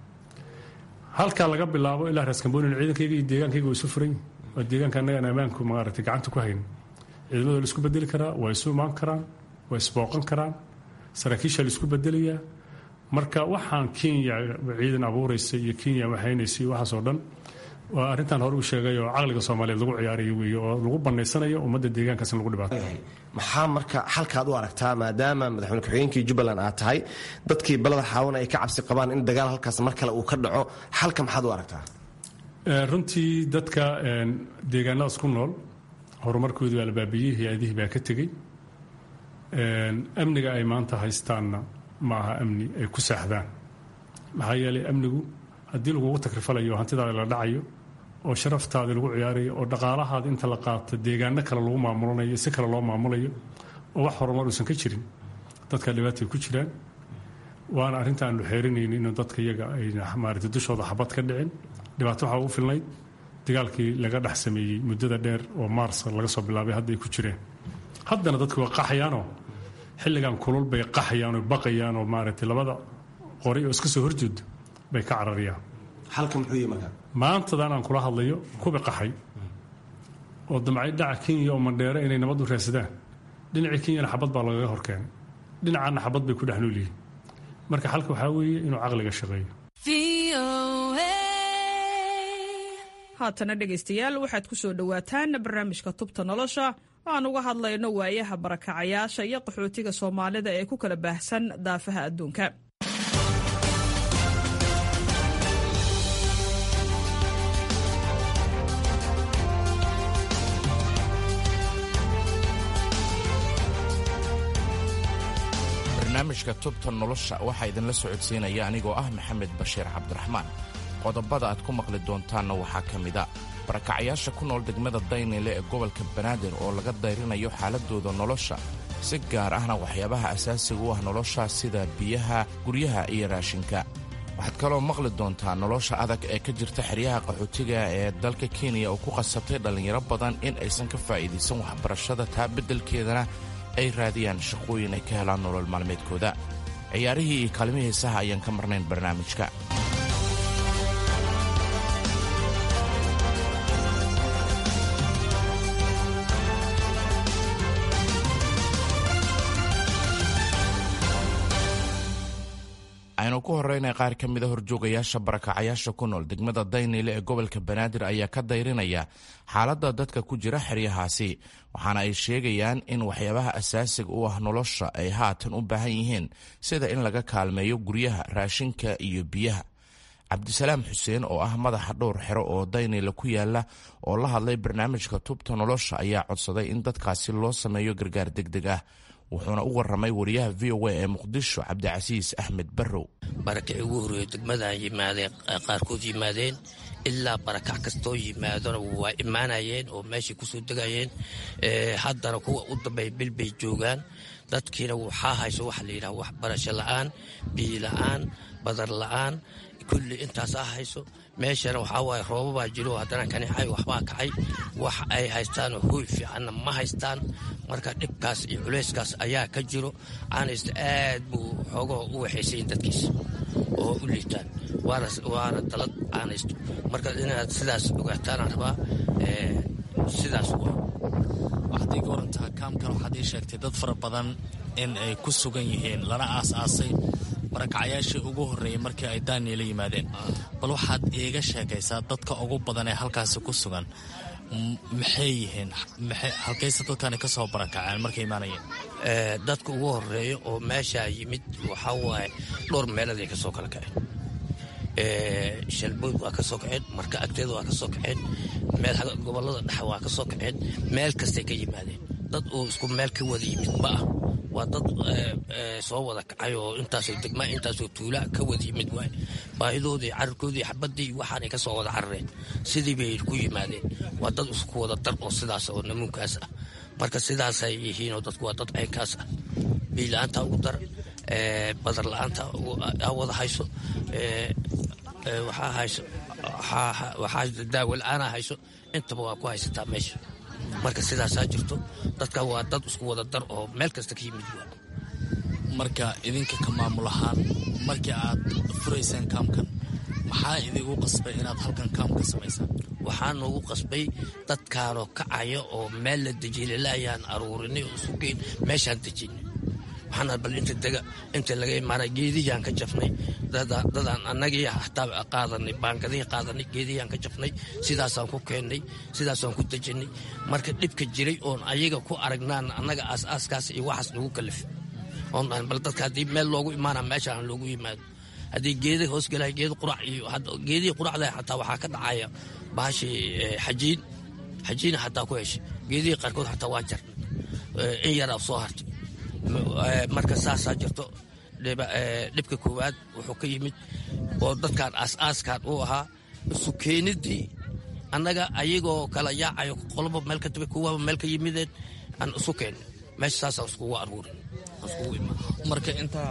halkaa laga bilaabo ilaa raaskambonin ciidankayga iyo deegaankayga waa isu furan waa deegaanka annagaan ammaanku maaragtay gacanta ku hayn ciidamada la isku bedeli karaa waa isu imaan karaan waa isbooqan karaan saraakiisha la isku bedelayaa marka waxaan kenya ciidan abuuraysa iyo kenya waxaynaysa iyo waxaasoo dhan waa arrintan hore u sheegay oo caqliga soomaaliyeed lagu ciyaarayo weeye oo lagu bannaysanayo ummadda deegaankaas in lagu dhibaato maxaa marka xalkaad u aragtaa maadaama madaxweyne ku-xigeenkii jubbaland aad tahay dadkii balada xaawana ay ka cabsi qabaan in dagaal halkaas mar kale uu ka dhaco xalka maxaad u aragtaa runtii dadka deegaanadaas ku nool horumarkoodii waa la baabiyey hay-adihii baa ka tegey amniga ay maanta haystaanna ma aha amni ay ku saaxdaan maxaa yeelay amnigu haddii lagugu takrifalayo oo hantidaada la dhacayo oo sharaftaadi lagu ciyaarayo oo dhaqaalahaada inta la qaato deegaano kale lagu maamulanayo si kale loo maamulayo oo wax horumar uusan ka jirin dadka dhibaatay ku jiraan waana arrinta aanu xeerinayni inuu dadka iyaga ay maarata dushooda xabad ka dhicin dhibaato waxaa ugu filnayd dagaalkii laga dhex sameeyey muddada dheer oo maars laga soo bilaabay hadda ay ku jireen haddana dadku waa qaxayaanoo xilligan kulul bay qaxayaan oo baqayaan oo maaragtay labada qori oo iska soo horjeedo bay ka cararayaan halka muxuu yihi markaa maantadan aan kula hadlayo kubi qaxay oo damcay dhaca kenya oo mandheere inay nabad u raadsadaan dhinacii kenyana xabad baa lagaga horkeenay dhinacaana xabad bay ku dhex nool yihiin marka xalka waxaa weeye inuu caqliga shaqeeyo haatana dhegaystayaal waxaad ku soo dhowaataan barnaamijka tubta nolosha aan uga hadlayno waayaha barakacayaasha iyo qaxootiga soomaalida ee ku kala baahsan daafaha adduunka barnaamijka tubta nolosha waxaa idinla socodsiinaya anigoo ah maxamed bashiir cabdiraxmaan qodobada aad ku maqli doontaanna waxaa ka mida barakacayaasha ku nool degmada daynile ee gobolka banaadir oo laga dayrinayo xaaladooda nolosha si gaar ahna waxyaabaha asaasiga u ah nolosha sida biyaha guryaha iyo raashinka waxaad kaloo maqli doontaa nolosha adag ee ka jirta xeryaha qaxootiga ee dalka kenya oo ku qasabtay dhallinyaro badan in aysan ka faa'iidaysan waxbarashada taa beddelkeedana ay raadiyaan shaqooyin ay ka helaan nolol maalmeedkooda ciyaarihii iyo kaalmihii heesaha ayaan ka marnayn barnaamijka aynu ku horraynay qaar ka mida horjoogayaasha barakacayaasha ku nool degmada daynile ee gobolka banaadir ayaa ka dayrinaya xaaladda dadka ku jira xeryahaasi waxaana ay sheegayaan in waxyaabaha asaasiga u ah nolosha ay haatan u baahan yihiin sida in laga kaalmeeyo guryaha raashinka iyo biyaha cabdisalaam xuseen oo ah madaxa dhowr xero oo daynile ku yaala oo la hadlay barnaamijka tubta nolosha ayaa codsaday in dadkaasi loo sameeyo gargaar degdeg ah wuxuuna u waramay wariyaha v o a ee muqdisho cabdicasiis axmed barrow barakacii ugu horreeyo degmadan yimaadeen qaarkood yimaadeen ilaa barakac kastoo yimaadona waa imaanayeen oo meeshay kusoo degayeen haddana kuwa u dambeeya bil bay joogaan dadkiina waxaa hayso waxa la yidhaha waxbarasho la'aan biyo la'aan badar la'aan kulli intaasaa hayso meeshana waxaa waaye roobabaa jiro haddana kanicay waxbaa kacay wax ay haystaanoo hooy fiicanna ma haystaan marka dhibkaas iyo culayskaas ayaa ka jiro caanaysta aad buu xoogoo u waxaysayin dadkiisa oo u liitaan waana dalad caanaysto marka inaad sidaas ogaataanaan rabaa sidaas waxaad iga warantaa kaamkan waxaad ii sheegtay dad fara badan in ay ku sugan yihiin lana aas-aasay barakacyaashii ugu horreeyey markii ay daaniela yimaadeen bal waxaad iiga sheekaysaa dadka ugu badan ee halkaasi ku sugan maxay yihiin halkayse dadkani ka soo barakaceen markay imaanayeen dadka ugu horreeya oo meeshaa yimid waxaa waaye dhowr meeladay ka soo kala kaceen shalbood waa ka soo kaceen marka agteeda waa ka soo kaceen meel gobollada dhexe waa ka soo kaceen meel kastay ka yimaadeen dad oo isku meel ka wada yimid ma ah waa dad soo wada kacay oo intaasoo degmaa intaasoo tuula ka wada yimid waay baahidoodii cararkoodii xabadii waxaanay ka soo wada carareen sidii bay ku yimaadeen waa dad isku wada dar oo sidaas oo namuunkaas ah marka sidaasay yihiinoo dadku waa dad caynkaas ah biila-aanta ugu dar badar la-aanta wada hayso waxaa hayso waxaa daawo la-aana hayso intaba waa ku haysataa meesha marka sidaasaa jirto dadka waa dad isku wada dar oo meel kasta ka yimid waa marka idinka ka maamul ahaan markii aad furayseen kaamkan maxaa idigu qasbay inaad halkan kaam ka samaysaan waxaa noogu qasbay dadkaanoo kacaya oo meel la dejilalaayaan aruurinay oo sugeyn meeshaan dejinay waxaan bal inta dega inta laga imaana geedihiyaan ka jafnay dadaan annagii hataa qaadanay baangadihii qaadanay geedihiyaan ka jafnay sidaasaan ku keennay sidaasaan ku dejinay marka dhibka jiray oon ayaga ku aragnaan annaga aas-aaskaas iyo waxaas nagu kalifay oon bal dadka haddii meel loogu imaana meesha aan loogu yimaado haddii geeda hoosgelaya geeda qurac iyo geedihii quracda xataa waxaa ka dhacaya bahashii xajiin xajiina xataa ku heshay geedihii qaarkood xataa waa jarnay in yaraa soo hartay marka saasaa jirto dhibka koowaad wuxuu ka yimid oo dadkan aas-aaskan uu ahaa isu keenidii annaga ayagoo kala yaacayo qoloba meel ka tabe kuwaba meel ka yimideen aan isu keenay meesha saasaan iskugu aruurin marka intaa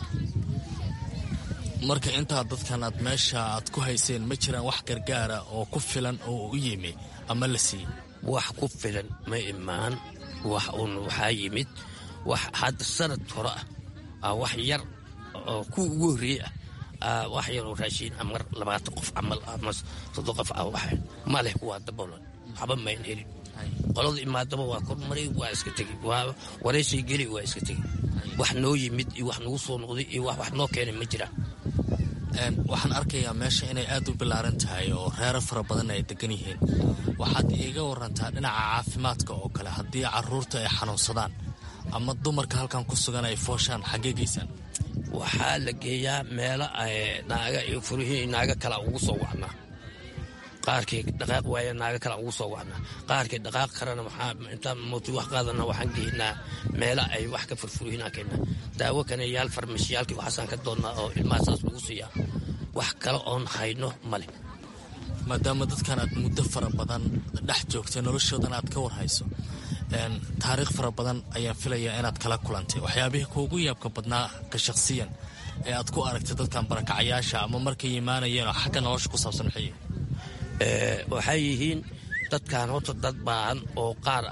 marka intaa dadkan aad meesha aad ku hayseen ma jiraan wax gargaara oo ku filan oo u yimi ama la siiyey wax ku filan ma imaan wax uun waxaa yimid wax hadda sanad hore ah wax yar oo kuwa ugu horreeye ah wax yar oo raashiin ama labaatan qof camal ama soddon qof ah wax maleh kuwaa daboolan waxba mayn helin qolada imaadaba waa kormaray waa iska tegi wareysay geli waa iska tegi wax noo yimid iyo wax nagu soo noqday iyo wax wax noo keenay ma jiraan waxaan arkayaa meesha inay aad u ballaaran tahay oo reero fara badan ay degan yihiin waxaad iiga warantaa dhinaca caafimaadka oo kale haddii caruurta ay xanuunsadaan ama dumarka halkan ku sugan ay fooshaan xaggee geysaan waxaa la geeyaa meelo naaga iyo furihii naaga kala ugu soo wacnaa qaarkii dhaqaaq waaya naaga kale ugu soo wacnaa qaarkii dhaqaaq karana waxaa intaan mooti wax qaadana waxaan geynaa meela ay wax ka furfurihinaa keennaa daawo kaneyaal farmashiyaalkii waxaasaan ka doonnaa oo ilmaha saas lagu siiyaa wax kale oon hayno male maadaama dadkan aad muddo fara badan dhex joogtay noloshoodan aad ka warhayso taariikh fara badan ayaan filayaa inaad kala kulantay waxyaabihii kuugu yaabka badnaa ka shakhsiyan ee aad ku aragtay dadkan barakacayaasha ama markay imaanayeen oo xagga nolosha ku saabsan maxay waxay yihiin dadkan horta dad baahan oo qaar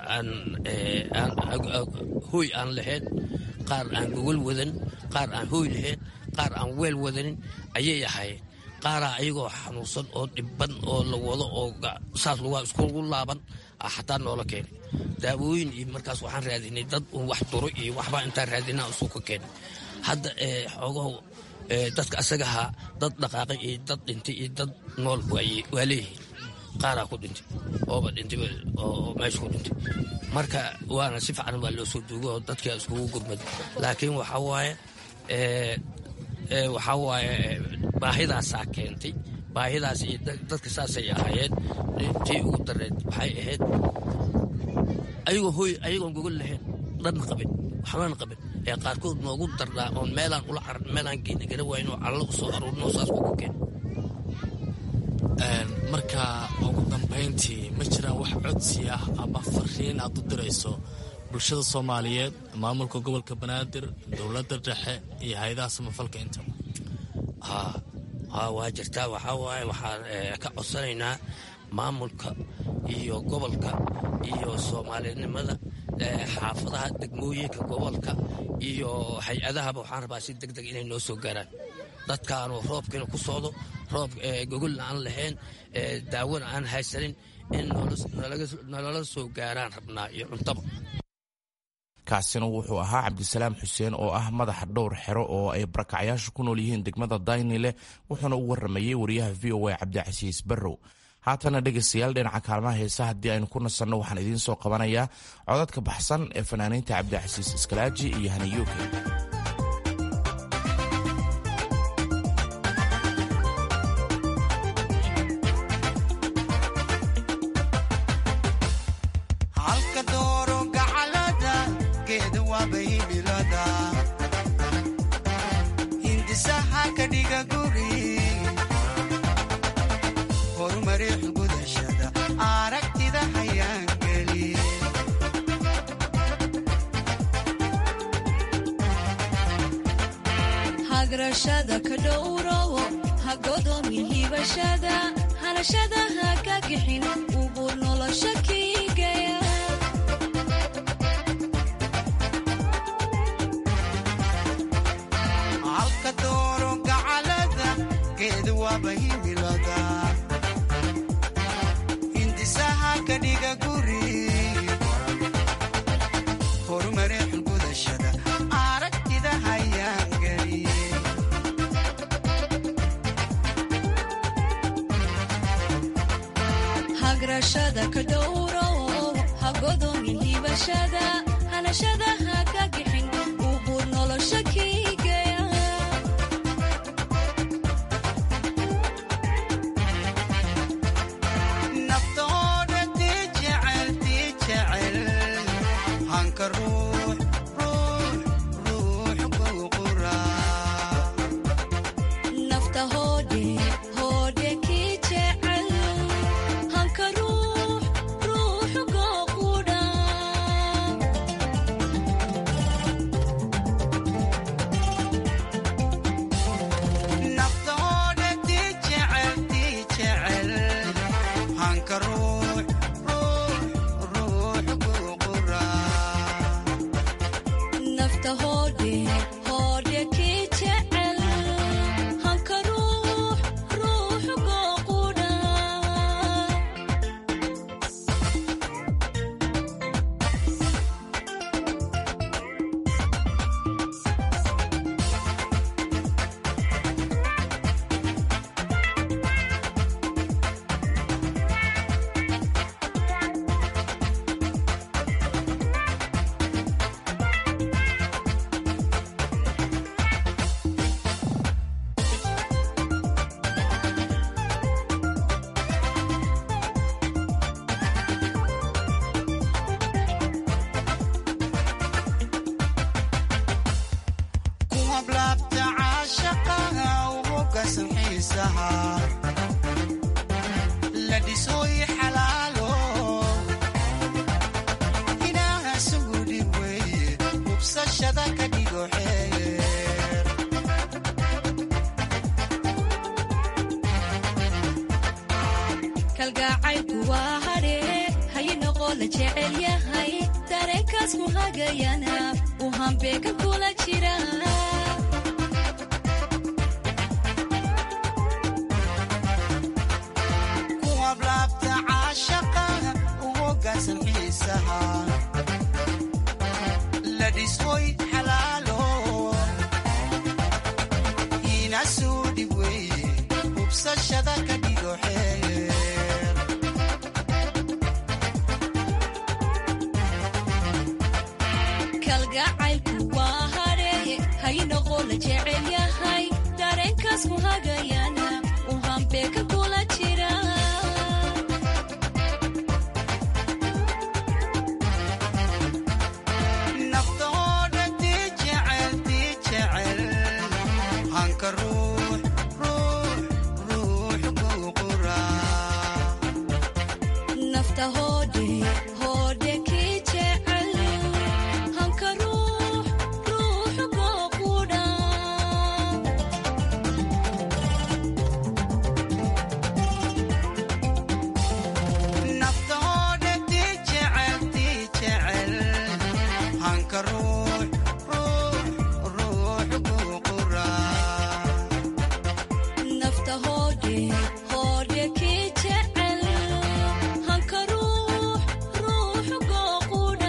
hooy aan lahayn qaar aan gogol wadan qaar aan hooy lahayn qaar aan weel wadanin ayay ahaayeen qaaraa ayagoo xanuunsan oo dhibban oo la wado oo saas lugaa iskugu laaban xataa noola keenay daawooyin iyo markaas waxaan raadinay dad un wax duro iyo waxbaa intaan raadinaa isu ka keenay hadda xoogaho dadka asagahaa dad dhaqaaqay iyo dad dhintay iyo dad nool waa leeyihiin qaaraa ku dhintay ooba dhintay oo meesha ku dhintay marka waana si fiican waa loo soo duugo oo dadkaa iskugu gurmaday laakiin waxaa waaye waxaa waaye baahidaasaa keentay baahidaas iyo dadka saasay ahaayeen tii ugu dareed waxay ahayd ayagoo hooy ayagoon gogol lahayn dhanna qabin waxbana qabin ee qaarkood noogu darnaa oon meelaan ula caran meelaan geeni gara wayn oo callo u soo aruurino saas kugu keen marka ugu dambayntii ma jiraan wax codsi ah ama fariin aad u dirayso bulshada soomaaliyeed maamulka gobolka banaadir dowladda dhexe iyo hay-adaha samafalka intaba ha waa jirtaa waxaa waaye waxaan ka codsanaynaa maamulka iyo gobolka iyo soomaalinimada xaafadaha degmooyinka gobolka iyo hay-adahaba waxaan rabaa si deg deg inay noo soo gaaraan dadkaanu roobkiina ku socdo roob gogolna aan lahayn daawona aan haysanin in nalala soo gaaraan rabnaa iyo cuntaba kaasina wuxuu ahaa cabdisalaam xuseen oo ah madaxa dhowr xero oo ay barakacyaashu ku nool yihiin degmada daynile wuxuuna u waramayey wariyaha v o a cabdicasiis barrow haatana dhegaystayaal dhinaca kaalmaha heesa haddii aynu ku nasanno waxaan idiin soo qabanayaa codadka baxsan ee fanaaniinta cabdicasiis iskalaaji iyo haniyuuke hagrashada ka dhowrowo ha godoomin hibashada hanashada ha ka gixin ugu nolosha kiigaya halka dooro gacalada geed waaba himilada hindisaha ka dhiga guri horumare xulgudashada aragtida hayaan geliye hagrashada ka dhowrowo ha godoomin hibashada hanashada ha ka gixin ugu nolosha kiigaya naftooda tii jecel tii jecel hanka ruux ruux ruux kugu quraa nafta hoodhe hoodhe kii jecel hanka ruux ruuxu gooqudha naftooda tii jecel tii jecel hanka ruux ruux ruux kugu quraa nafta hoodhe hoodhe kii jecel hanka ruux xiisaha la dhisoy xalaalo inaha sugu dhib weeye hubsashada ka dhigo xeer kalgacaylku waa hadhee hayi noqo la jecel yahay dareenkaas ku hagayana uu hambeeka kula jira ku hablaabta caashaqa u hoggaansan xiisaha la dhisoy xalaalo inasuu dhib weeye hubsashada ka dhigo xeer kalgacaylku waa hadhee hayi noqo la jecel yahay dareenkaas ku hagayana uu hambeeka kula jira naftooda dii jecel dii jecel hanka ruux ruux ruux kuu quraa nafta hoodhe hoodhe kii jecel hanka ruux ruux koo qudha naftooda dii jecel dii jecel hanka ruux ruux ruux kuu quraa nafta hoodhe hoodhe kii jecel hanka ruux ruux koo qudha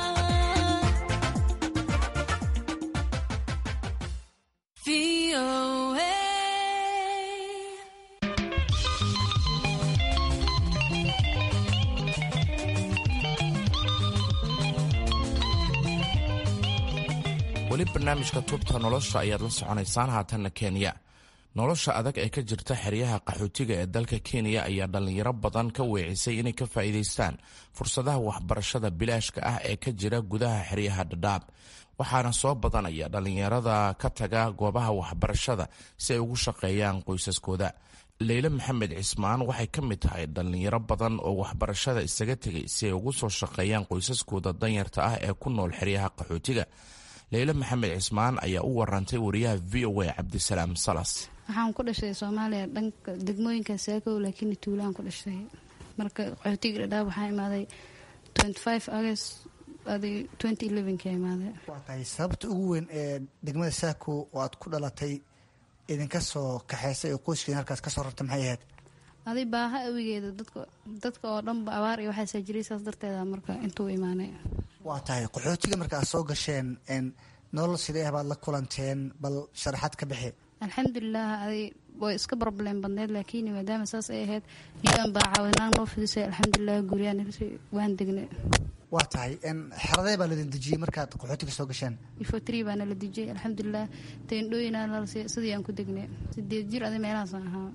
weli barnaamijka tubta nolosha ayaad la soconaysaan haatanna kenya nolosha adag ee ka jirta xeryaha qaxootiga ee dalka kenya ayaa dhallinyaro badan ka weecisay inay ka faa'iidaystaan fursadaha waxbarashada bilaashka ah ee ka jira gudaha xeryaha dhadhaab waxaana soo badanaya dhallinyarada ka taga goobaha waxbarashada si ay ugu shaqeeyaan qoysaskooda leyle maxamed cismaan waxay ka mid tahay dhallinyaro badan oo waxbarashada isaga tegay si ay ugu soo shaqeeyaan qoysaskooda danyarta ah ee ku nool xeryaha qaxootiga leyle maxamed cismaan ayaa u warantay wariyaha v o a cabdisalaam salas waxaan ku dhashay soomaaliya dhanka degmooyinka saakow laakiin tuulaan ku dhashay marka qaxootiga dhadhaab waxaa imaaday august adi ka imaaday waa tahay sababta ugu weyn ee degmada saako oo aad ku dhalatay idinka soo kaxaysay oo qoyskiina halkaas ka soo rartay maxay ahayd adi baaha awigeeda dadka dadka oo dhanba abaar iyo waxaasaa jiray saas darteeda marka intuu imaanay waa tahay qaxootiga marka aad soo gasheen n nolol sidee ah baad la kulanteen bal sharaxaad ka bixi alxamdulilah adi way iska problem badneyd laakiin maadaama saas ay ahayd iyadan baa caawinaan noo fidisay alxamdulilah guryaan waan degnay waa tahay n xeradee baa laidin dejiyey markaad qaxootiga soo gasheen ifotri baana la dijiyey alxamdulilah teendhooyinaa lalasiiy sidii aan ku degnay sideed jir adi meelahaasaan ahaa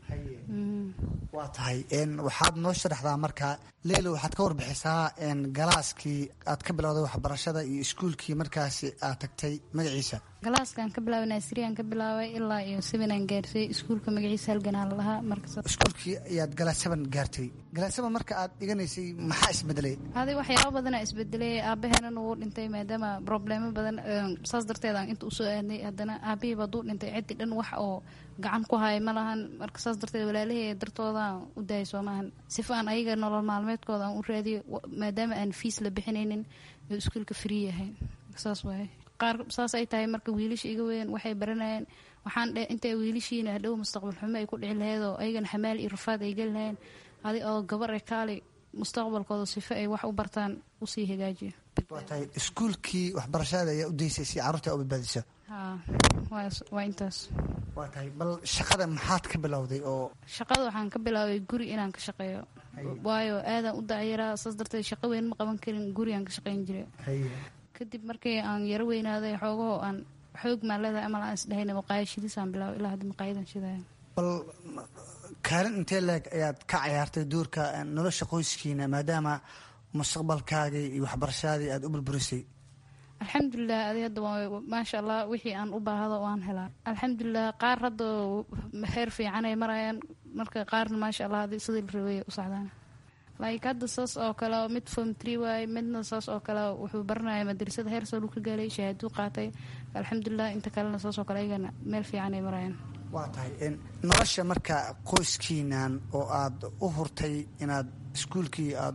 waa tahay n waxaad noo sharaxdaa marka leilo waxaad ka warbixisaa n galaaskii aad ka bilowday waxbarashada iyo iskuulkii markaasi aad tagtay magaciisa galaaskaan ka bilaabay naasiriyaan ka bilaabay ilaa iyo sevenaan gaarsay iskuulka magaciisa halganaa la lahaa marka iskuulkii ayaad galaas seven gaartay galaas seven marka aad dhiganaysay maxaa isbedelay adi waxyaaba badana isbedelay aabaheenan wuu dhintay maadaama problemo badan saas darteed aan inta usoo aadnay haddana aabahii baaduu dhintay ciddi dhan wax oo gacan ku haya ma lahan marka saas darteed walaalahey dartoodaan u daayay soomahan sifa aan ayaga nolol maalmeedkooda aan u raadiyo maadaama aan fiis la bixinaynin oo iskuulka free yahay saas waaye qaar saas ay tahay marka wiilasha iga weyn waxay baranayeen waxaan dhe intay wiilashiina hadhow mustaqbal xumo ay ku dhici laheyd oo ayagana xamaal iyo rafaad ay geli laheen adi oo gabar e kaali mustaqbalkooda sifo ay wax u bartaan usii hagaajiyo waa tahay iskuulkii waxbarashada ayaa u daysay si carruurta u badbaadiso ha waa intaas waa tahay bal shaqada maxaad ka bilowday oo shaqada waxaan ka bilaabay guri inaan ka shaqeeyo waayo aadaan u dacyaraa saas darteed shaqo weyn ma qaban karin gurigaan ka shaqeyn jiray kadib markii aan yaro weynaaday xoogahoo aan xoog maan leedahay amal aan isdhahayna maqaayad shidisaan bilaabay ilaa hadda maqaayadan shidaya bal kaalin intee leeg ayaad ka cayaartay duurka nolosha qoyskiina maadaama mustaqbalkaagii iyo waxbarashadii aada u burburisay alxamdulilah adi hadda waa maasha allah wixii aan u baahdo waan helaa alxamdulilah qaar hadda heer fiicanay marayaan marka qaarna maasha allah adi sidii la rabay u socdaan like hadda saas oo kale mid form tree waaye midna saas oo kale wuxuu baranaya madrasada heer soo ka gaalay shahaaduu qaatay alxamdulilah inta kalena saas oo kale ayagana meel fiicanay marayaan waa tahay nolosha marka qoyskiinan oo aad u hurtay inaad iskuulkii aad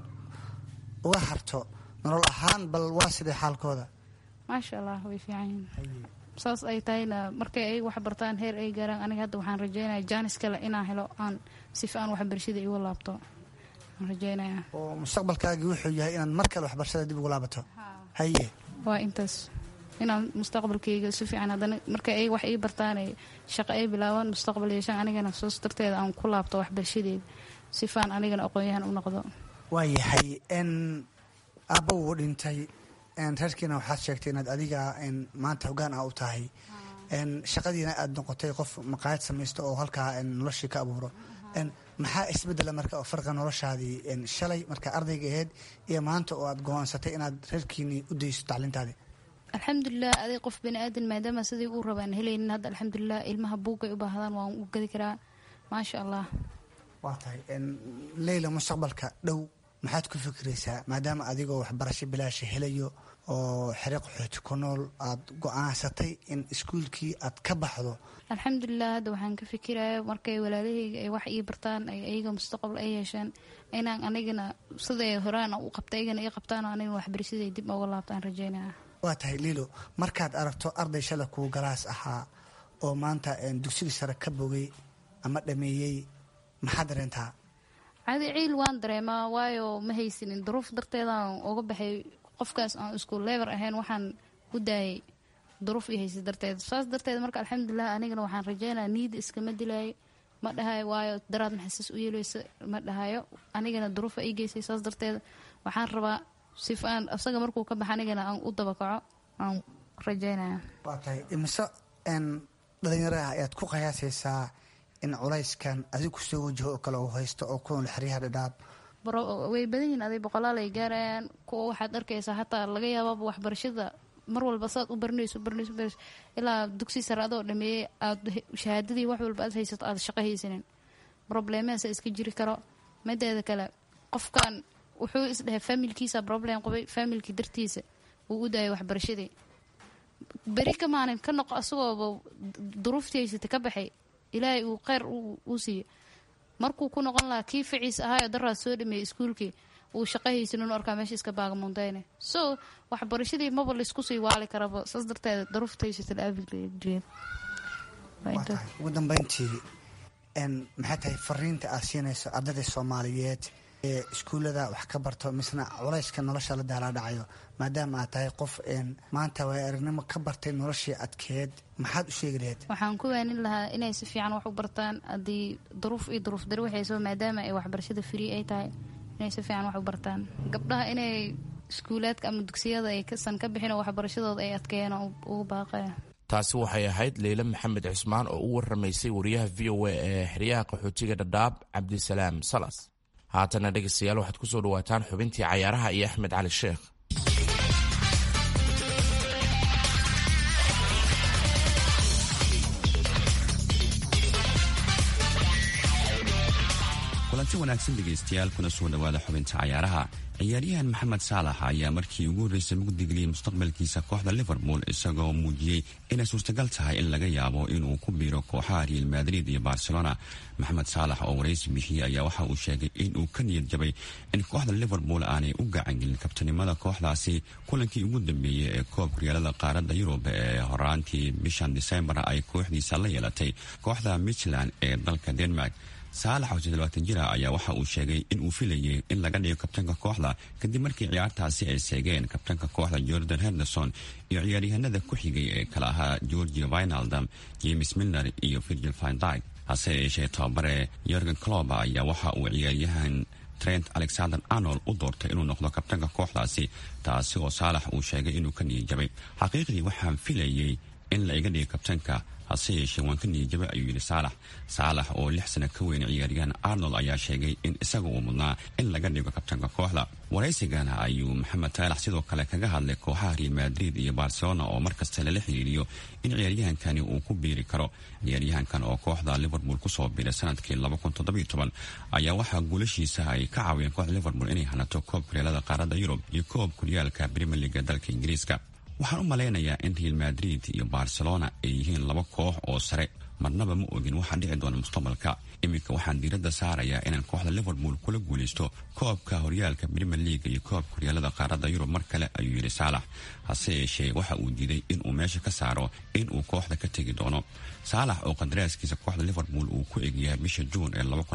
uga harto nolol ahaan bal waa sidee xaalkooda maasha allah way fiican yihiin saas ay tahayna markay ay wax bartaan heer ay gaaraan aniga hadda waxaan rajeynaya jaanis kale inaan helo aan sifa aan waxbarashada igu laabto waan rajeynaya oo mustaqbalkaagii wuxuu yahay inaad mar kale waxbarashada dib ugu laabato haye waa intaas inaan mustaqbalkayga si fiican haddana markay ay wax ii bartaan ay shaqo ay bilaabaan mustaqbal yeeshaan anigana soos darteeda aan ku laabto waxbarashadeeda sifaan anigana aqoon-yahan u noqdo waayahay n aabba wuu dhintay reerkiina waxaad sheegtay inaad adiga maanta hogaan ah u tahay shaqadiina aad noqotay qof maqaayad samaysto oo halkaa noloshii ka abuuro maxaa isbedela marka oo farqa noloshaadii shalay marka ardayga aheyd iyo maanta oo aad go-aansatay inaad reerkiinii u dayso tacliintaadii alxamdulilah aday qof bani aadan maadaama sidii uu rabaan helaynin hadda alxamdulilah ilmaha buugay u baahdaan waan u gadi karaa maasha allah waa tahay leyla mustaqbalka dhow maxaad ku fikiraysaa maadaama adigoo waxbarasho bilaasha helayo oo xere qaxooti ku nool aada go-aansatay in iskuulkii aad ka baxdo alxamdulilah hadda waxaan ka fikiraya markay walaalahayga ay wax ii bartaan ay ayaga mustaqbal ay yeeshaan inaan anigana siday horaan u qabta aygana ii qabtaan oo anigana waxbarashaday dib uga laabtaan rajeynaya waa tahay liilo markaad aragto arday shala kuu galaas ahaa oo maanta dugsigii sare ka bogay ama dhameeyey maxaad dareentaa cadi ciil waan dareemaa waayo ma haysanin duruuf darteedaan uga baxay qofkaas aan isku lever ahayn waxaan u daayay duruuf i haysa darteed saas darteed marka alxamdulilah anigana waxaan rajeynaya niida iskama dilaayo ma dhahayo waayo daraad maxasas u yeeleysa ma dhahayo anigana duruufa ii geysay saas darteed waxaan rabaa sif aan isaga markuu ka baxa anigana aan u dabakaco aan rajeynaya waa tahay imise dhalinyaro ah ayaad ku qiyaasaysaa in culayskan adigu soo wajaho oo kale uu haysto oo ku nool xeryaha dhadhaab way badan yihiin aday boqolaal ay gaarayaan kuwa waxaad arkaysaa hataa laga yaabaaba waxbarashada mar walba saad u baranayso baranayso baranayso ilaa dugsi sare adoo dhameeyey aad shahaadadii wax walba aad haysato aad shaqo haysanin probleemahaasa iska jiri karo mideeda kale qofkan wuxuu isdhahay familkiisa problem qabay familkii dartiisa wuu u daayay waxbarashadii beri ka maalin ka noqo asagooba duruuftii haysata ka baxay ilaahay uu kheyr uu siiyo markuu ku noqon lahaa kii ficiis ahaayo daraad soo dhameeyey iskuulkii uu shaqo haysanin u arkaa meesha iska baagamuundayne so waxbarashadii maba laysku sii waali karaba saas darteeda daruufta haysata la-aabigeed ugu dambeyntii maxay tahay fariinta aad siinayso ardayda soomaaliyeed ee iskuullada wax ka barto misna culayska nolosha la daalaa dhacayo maadaama aad tahay qof maanta waay aragnimo ka bartay noloshii adkeed maxaad u sheegi lahayd waxaan ku waanin lahaa inay si fiican wax u bartaan haddii duruuf iyo duruuf dari waxayso maadaama ay waxbarashada free ay tahay inay si fiican wax u bartaan gabdhaha inay iskuulaadka ama dugsiyada ay kasan ka bixin oo waxbarashadooda ay adkeeyaan oo ugu baaqaya taasi waxay ahayd leyle maxamed cismaan oo u waramaysay wariyaha v o a ee xeryaha qaxootiga dhadhaab cabdisalaam salas haatana dhegeystayaal waxaad ku soo dhawaataan xubintii cayaaraha iyo axmed cali sheekh kulanti wanaagsan dhegaystayaal kuna soo dhowaada xubinta cayaaraha ciyaaryahan maxamed saalax ayaa markii ugu horreysay mugdigeliyey mustaqbalkiisa kooxda liverpool isagoo muujiyey inay suurtagal tahay in laga yaabo inuu ku biiro kooxaha real madrid iyo barcelona maxamed saalax oo waraysi bixiyey ayaa waxa uu sheegay inuu ka niyad jabay in kooxda liverpool aanay u gacangelin kabtanimada kooxdaasi kulankii ugu dambeeyey ee koobka riyaalada qaaradda yurub ee horaantii bishan disembar ay kooxdiisa la yeelatay kooxda michland ee dalka denmark saalax oo toddobaatan jira ayaa waxa uu sheegay in uu filayay in laga dhigo kabtanka kooxda kadib markii ciyaartaasi ay seegeen kabtanka kooxda jordan henderson iyo ciyaaryahanada ku xigay ee kala ahaa georgia vinaldam james milner iyo virgil vindyg hase yeeshee tababare yorgen cloba ayaa waxa uu ciyaaryahan trent alexander arnold u doortay inuu noqdo kabtanka kooxdaasi taasi oo saalax uu sheegay inuu ka niyijabay xaqiiqdii waxaan filayay in la iga dhiga kabtanka hase yeeshee waan ka niyijabay ayuu yidhi saalax saalax oo lix sana ka weyn ciyaaryahan arnold ayaa sheegay in isaga uu mudnaa in laga dhigo kabtanka kooxda waraysigana ayuu maxamed taalax sidoo kale kaga hadlay kooxaha real madrid iyo barcelona oo markasta lala xiriiriyo in ciyaaryahankani uu ku biiri karo ciyaaryahankan oo kooxda liverpool kusoo biiray sanadkii ayaa waxaa guulashiisa ay ka caawiyeen kooxda liverpool inay hanato koob kuryaalada qaaradda yurub iyo koob kuryaalka brimier leaga dalka ingiriiska waxaan u malaynayaa in real madrid iyo barcelona ay yihiin laba koox oo sare marnaba ma ogin waxaa dhici doona mustaqbalka iminka waxaan diiradda saarayaa inaan kooxda liverpool kula guulaysto koobka horyaalka brimier leaga iyo koobka horyaalada qaaradda yurub mar kale ayuu yidhi saalax hase yeeshee waxa uu diiday inuu meesha ka saaro in uu kooxda ka tegi doono saalax oo qadaraaskiisa kooxda liverpool uu ku egyahay bisha juun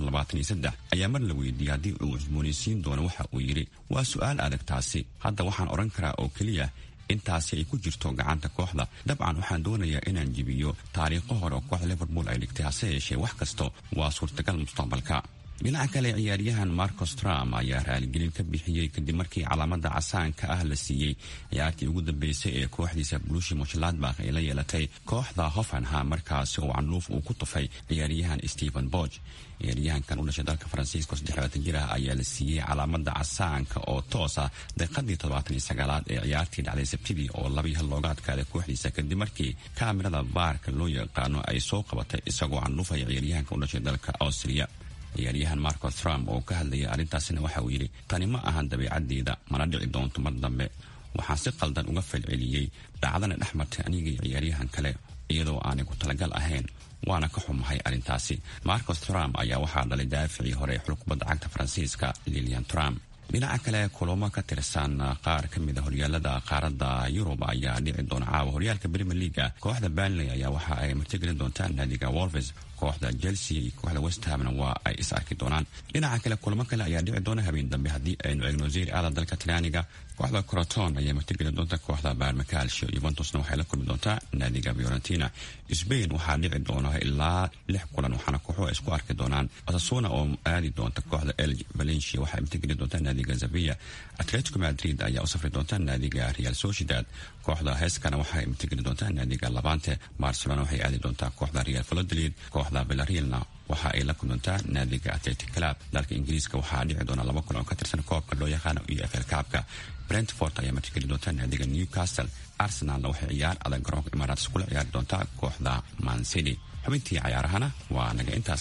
ee ayaa mar la weydiiyey haddii uu cusboonaysiin doono waxa uu yidhi waa su-aal adag taasi hadda waxaan odhan karaa oo keliya intaasi ay ku jirto gacanta kooxda dabcan waxaan doonayaa inaan jibiyo taariikho hore oo kooxda liverpool ay dhigtay hase yeeshee wax kasto waa suurtagal mustaqbalka dhinaca kale ciyaaryahan marcos trum ayaa raaligelin ka bixiyey kadib markii calaamada casaanka ah la siiyey ciyaartii ugu dambeysay ee kooxdiisa blushi moshladbak ay la yeelatay kooxda hoffenham markaasi oo canluuf uu ku tufay ciyaaryahan stephen borg ciyaaryahankan u dhashay dalka faransiiska oo jir ah ayaa la siiyey calaamada casaanka oo toosa daqiiqadii toddobaataniysagaalaad ee ciyaartii dhacday sabtidii oo labii hal looga adkaaday kooxdiisa kadib markii kaamirada baarka loo yaqaano ay soo qabatay isagoo canluufaya ciyaaryahanka u dhashay dalka austria ciyaaryahan marco trump oo ka hadlayay arrintaasina waxa uu yidhi tani ma ahan dabeicaddeeda mana dhici doonto mar dambe waxaan si qaldan uga falceliyey dhacdana dhex martay anigii ciyaaryahan kale iyadoo aanay ku talagal ahayn waana ka xumahay arrintaasi marcos trump ayaa waxaa dhalay daaficii hore ee xul kubadda cagta faransiiska lilian trump dhinaca kale kulamo ka tirsan qaar ka mida horyaalada qaaradda yurub ayaa dhici doona caawa horyaalka brimier leaga kooxda banley ayaa waxa ay martigelin doontaan naadiga wolves kooxda chelsea iyo kooxda westhamna waa ay is arki doonaan dhinaca kale kulamo kale ayaa dhici doona habeen dambe haddii aynu eegno zeri aada dalka talyaaniga kooxda croton ayaa martigelin doonta kooxda barmacalsho yuventusna waxay la kulmi doontaa naadiga fiorentina sbain waxaa dhici doona ilaa lix kulan waxaana kooxuhu isku arki doonaan osasuna oo aadi doonta kooxda elg valencia waxay martigelin doontaa naadiga zavia atletico madrid ayaa u safri doonta naadiga real sociedad kooxda heskana waxay martigeli doontaa naadiga labante barcelona waxay aadi doontaa kooxda real valodolid kooxda villarealna waxa ay la kulmantaa naadiga atletic club dalka ingiriiska waxaa dhici doona laba kulan oo ka tirsan koobka loo yaqaano iyo fl kaabka brentford ayaa martigeli doontaa naadiga newcastle arsenalna waxay ciyaar adag garoonka imaaraats kula ciyaari doontaa kooxda mancity xubintii cayaarahana waa naga intaas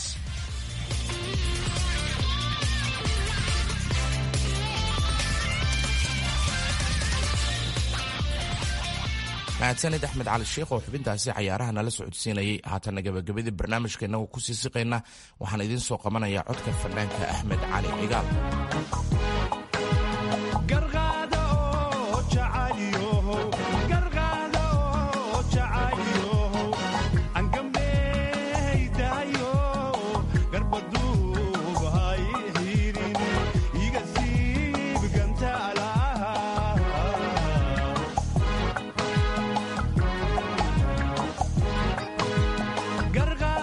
mahadsanid axmed cali sheikh oo xubintaasi cayaaraha nala socodsiinayay haatanna gabagabadii barnaamijka innagu kusii siqayna waxaan idiin soo qabanayaa codka fanaanka axmed cali cigaal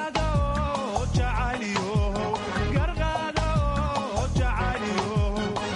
Gargado,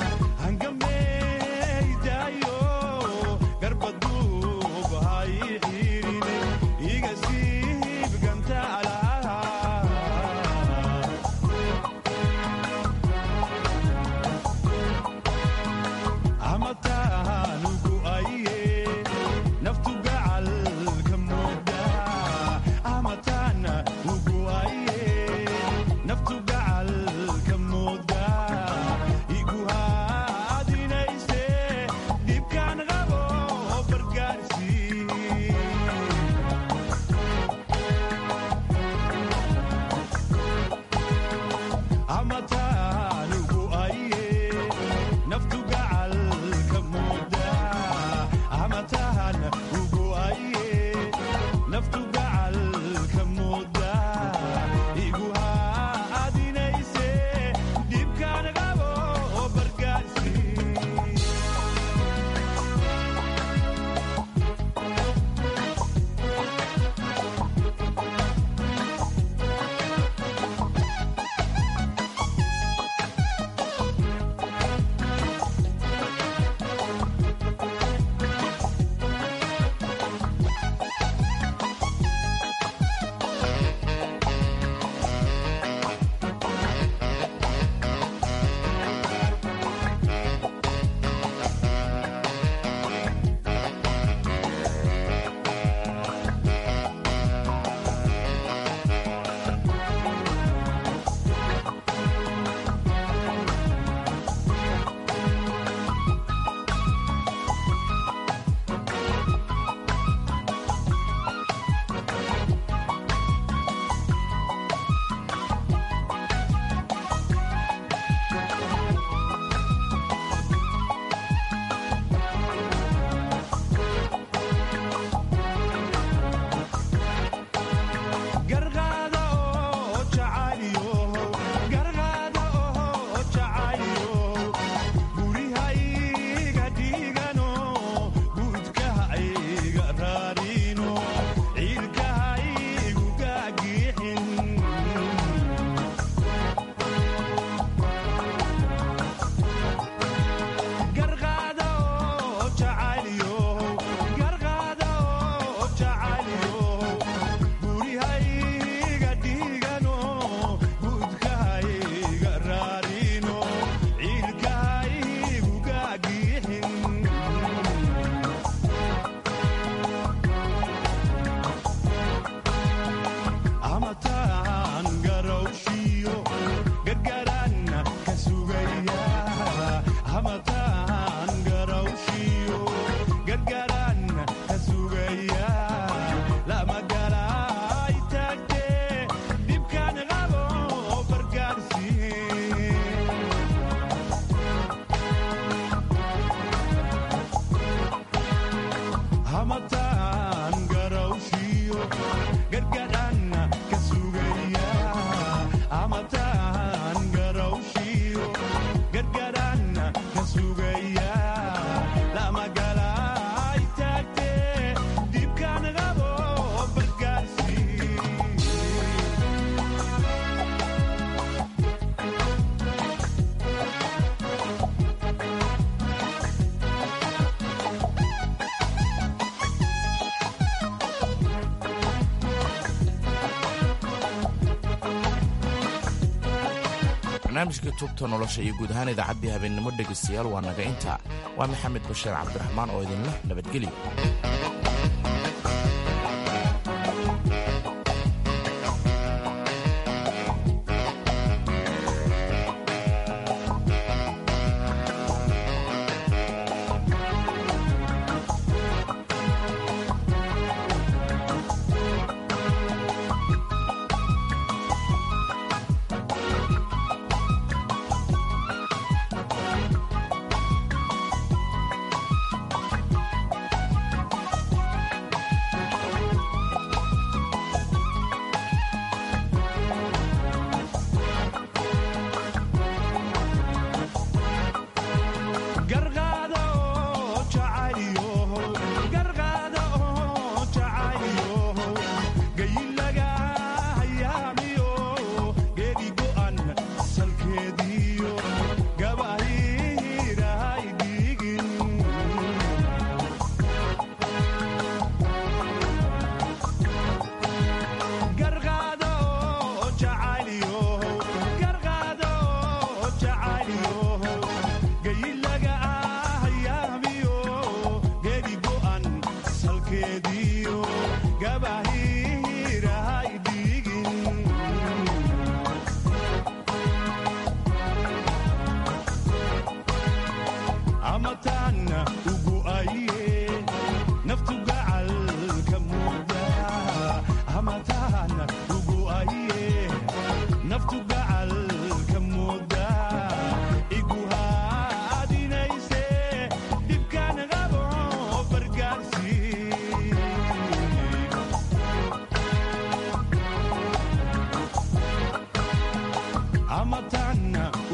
barnaamijka tubta nolosha iyo guud ahaan idaacaddii habeennimo dhegaystayaal waa naga intaa waa maxamed bashiir cabdiraxmaan oo idinleh nabadgelyo Amatana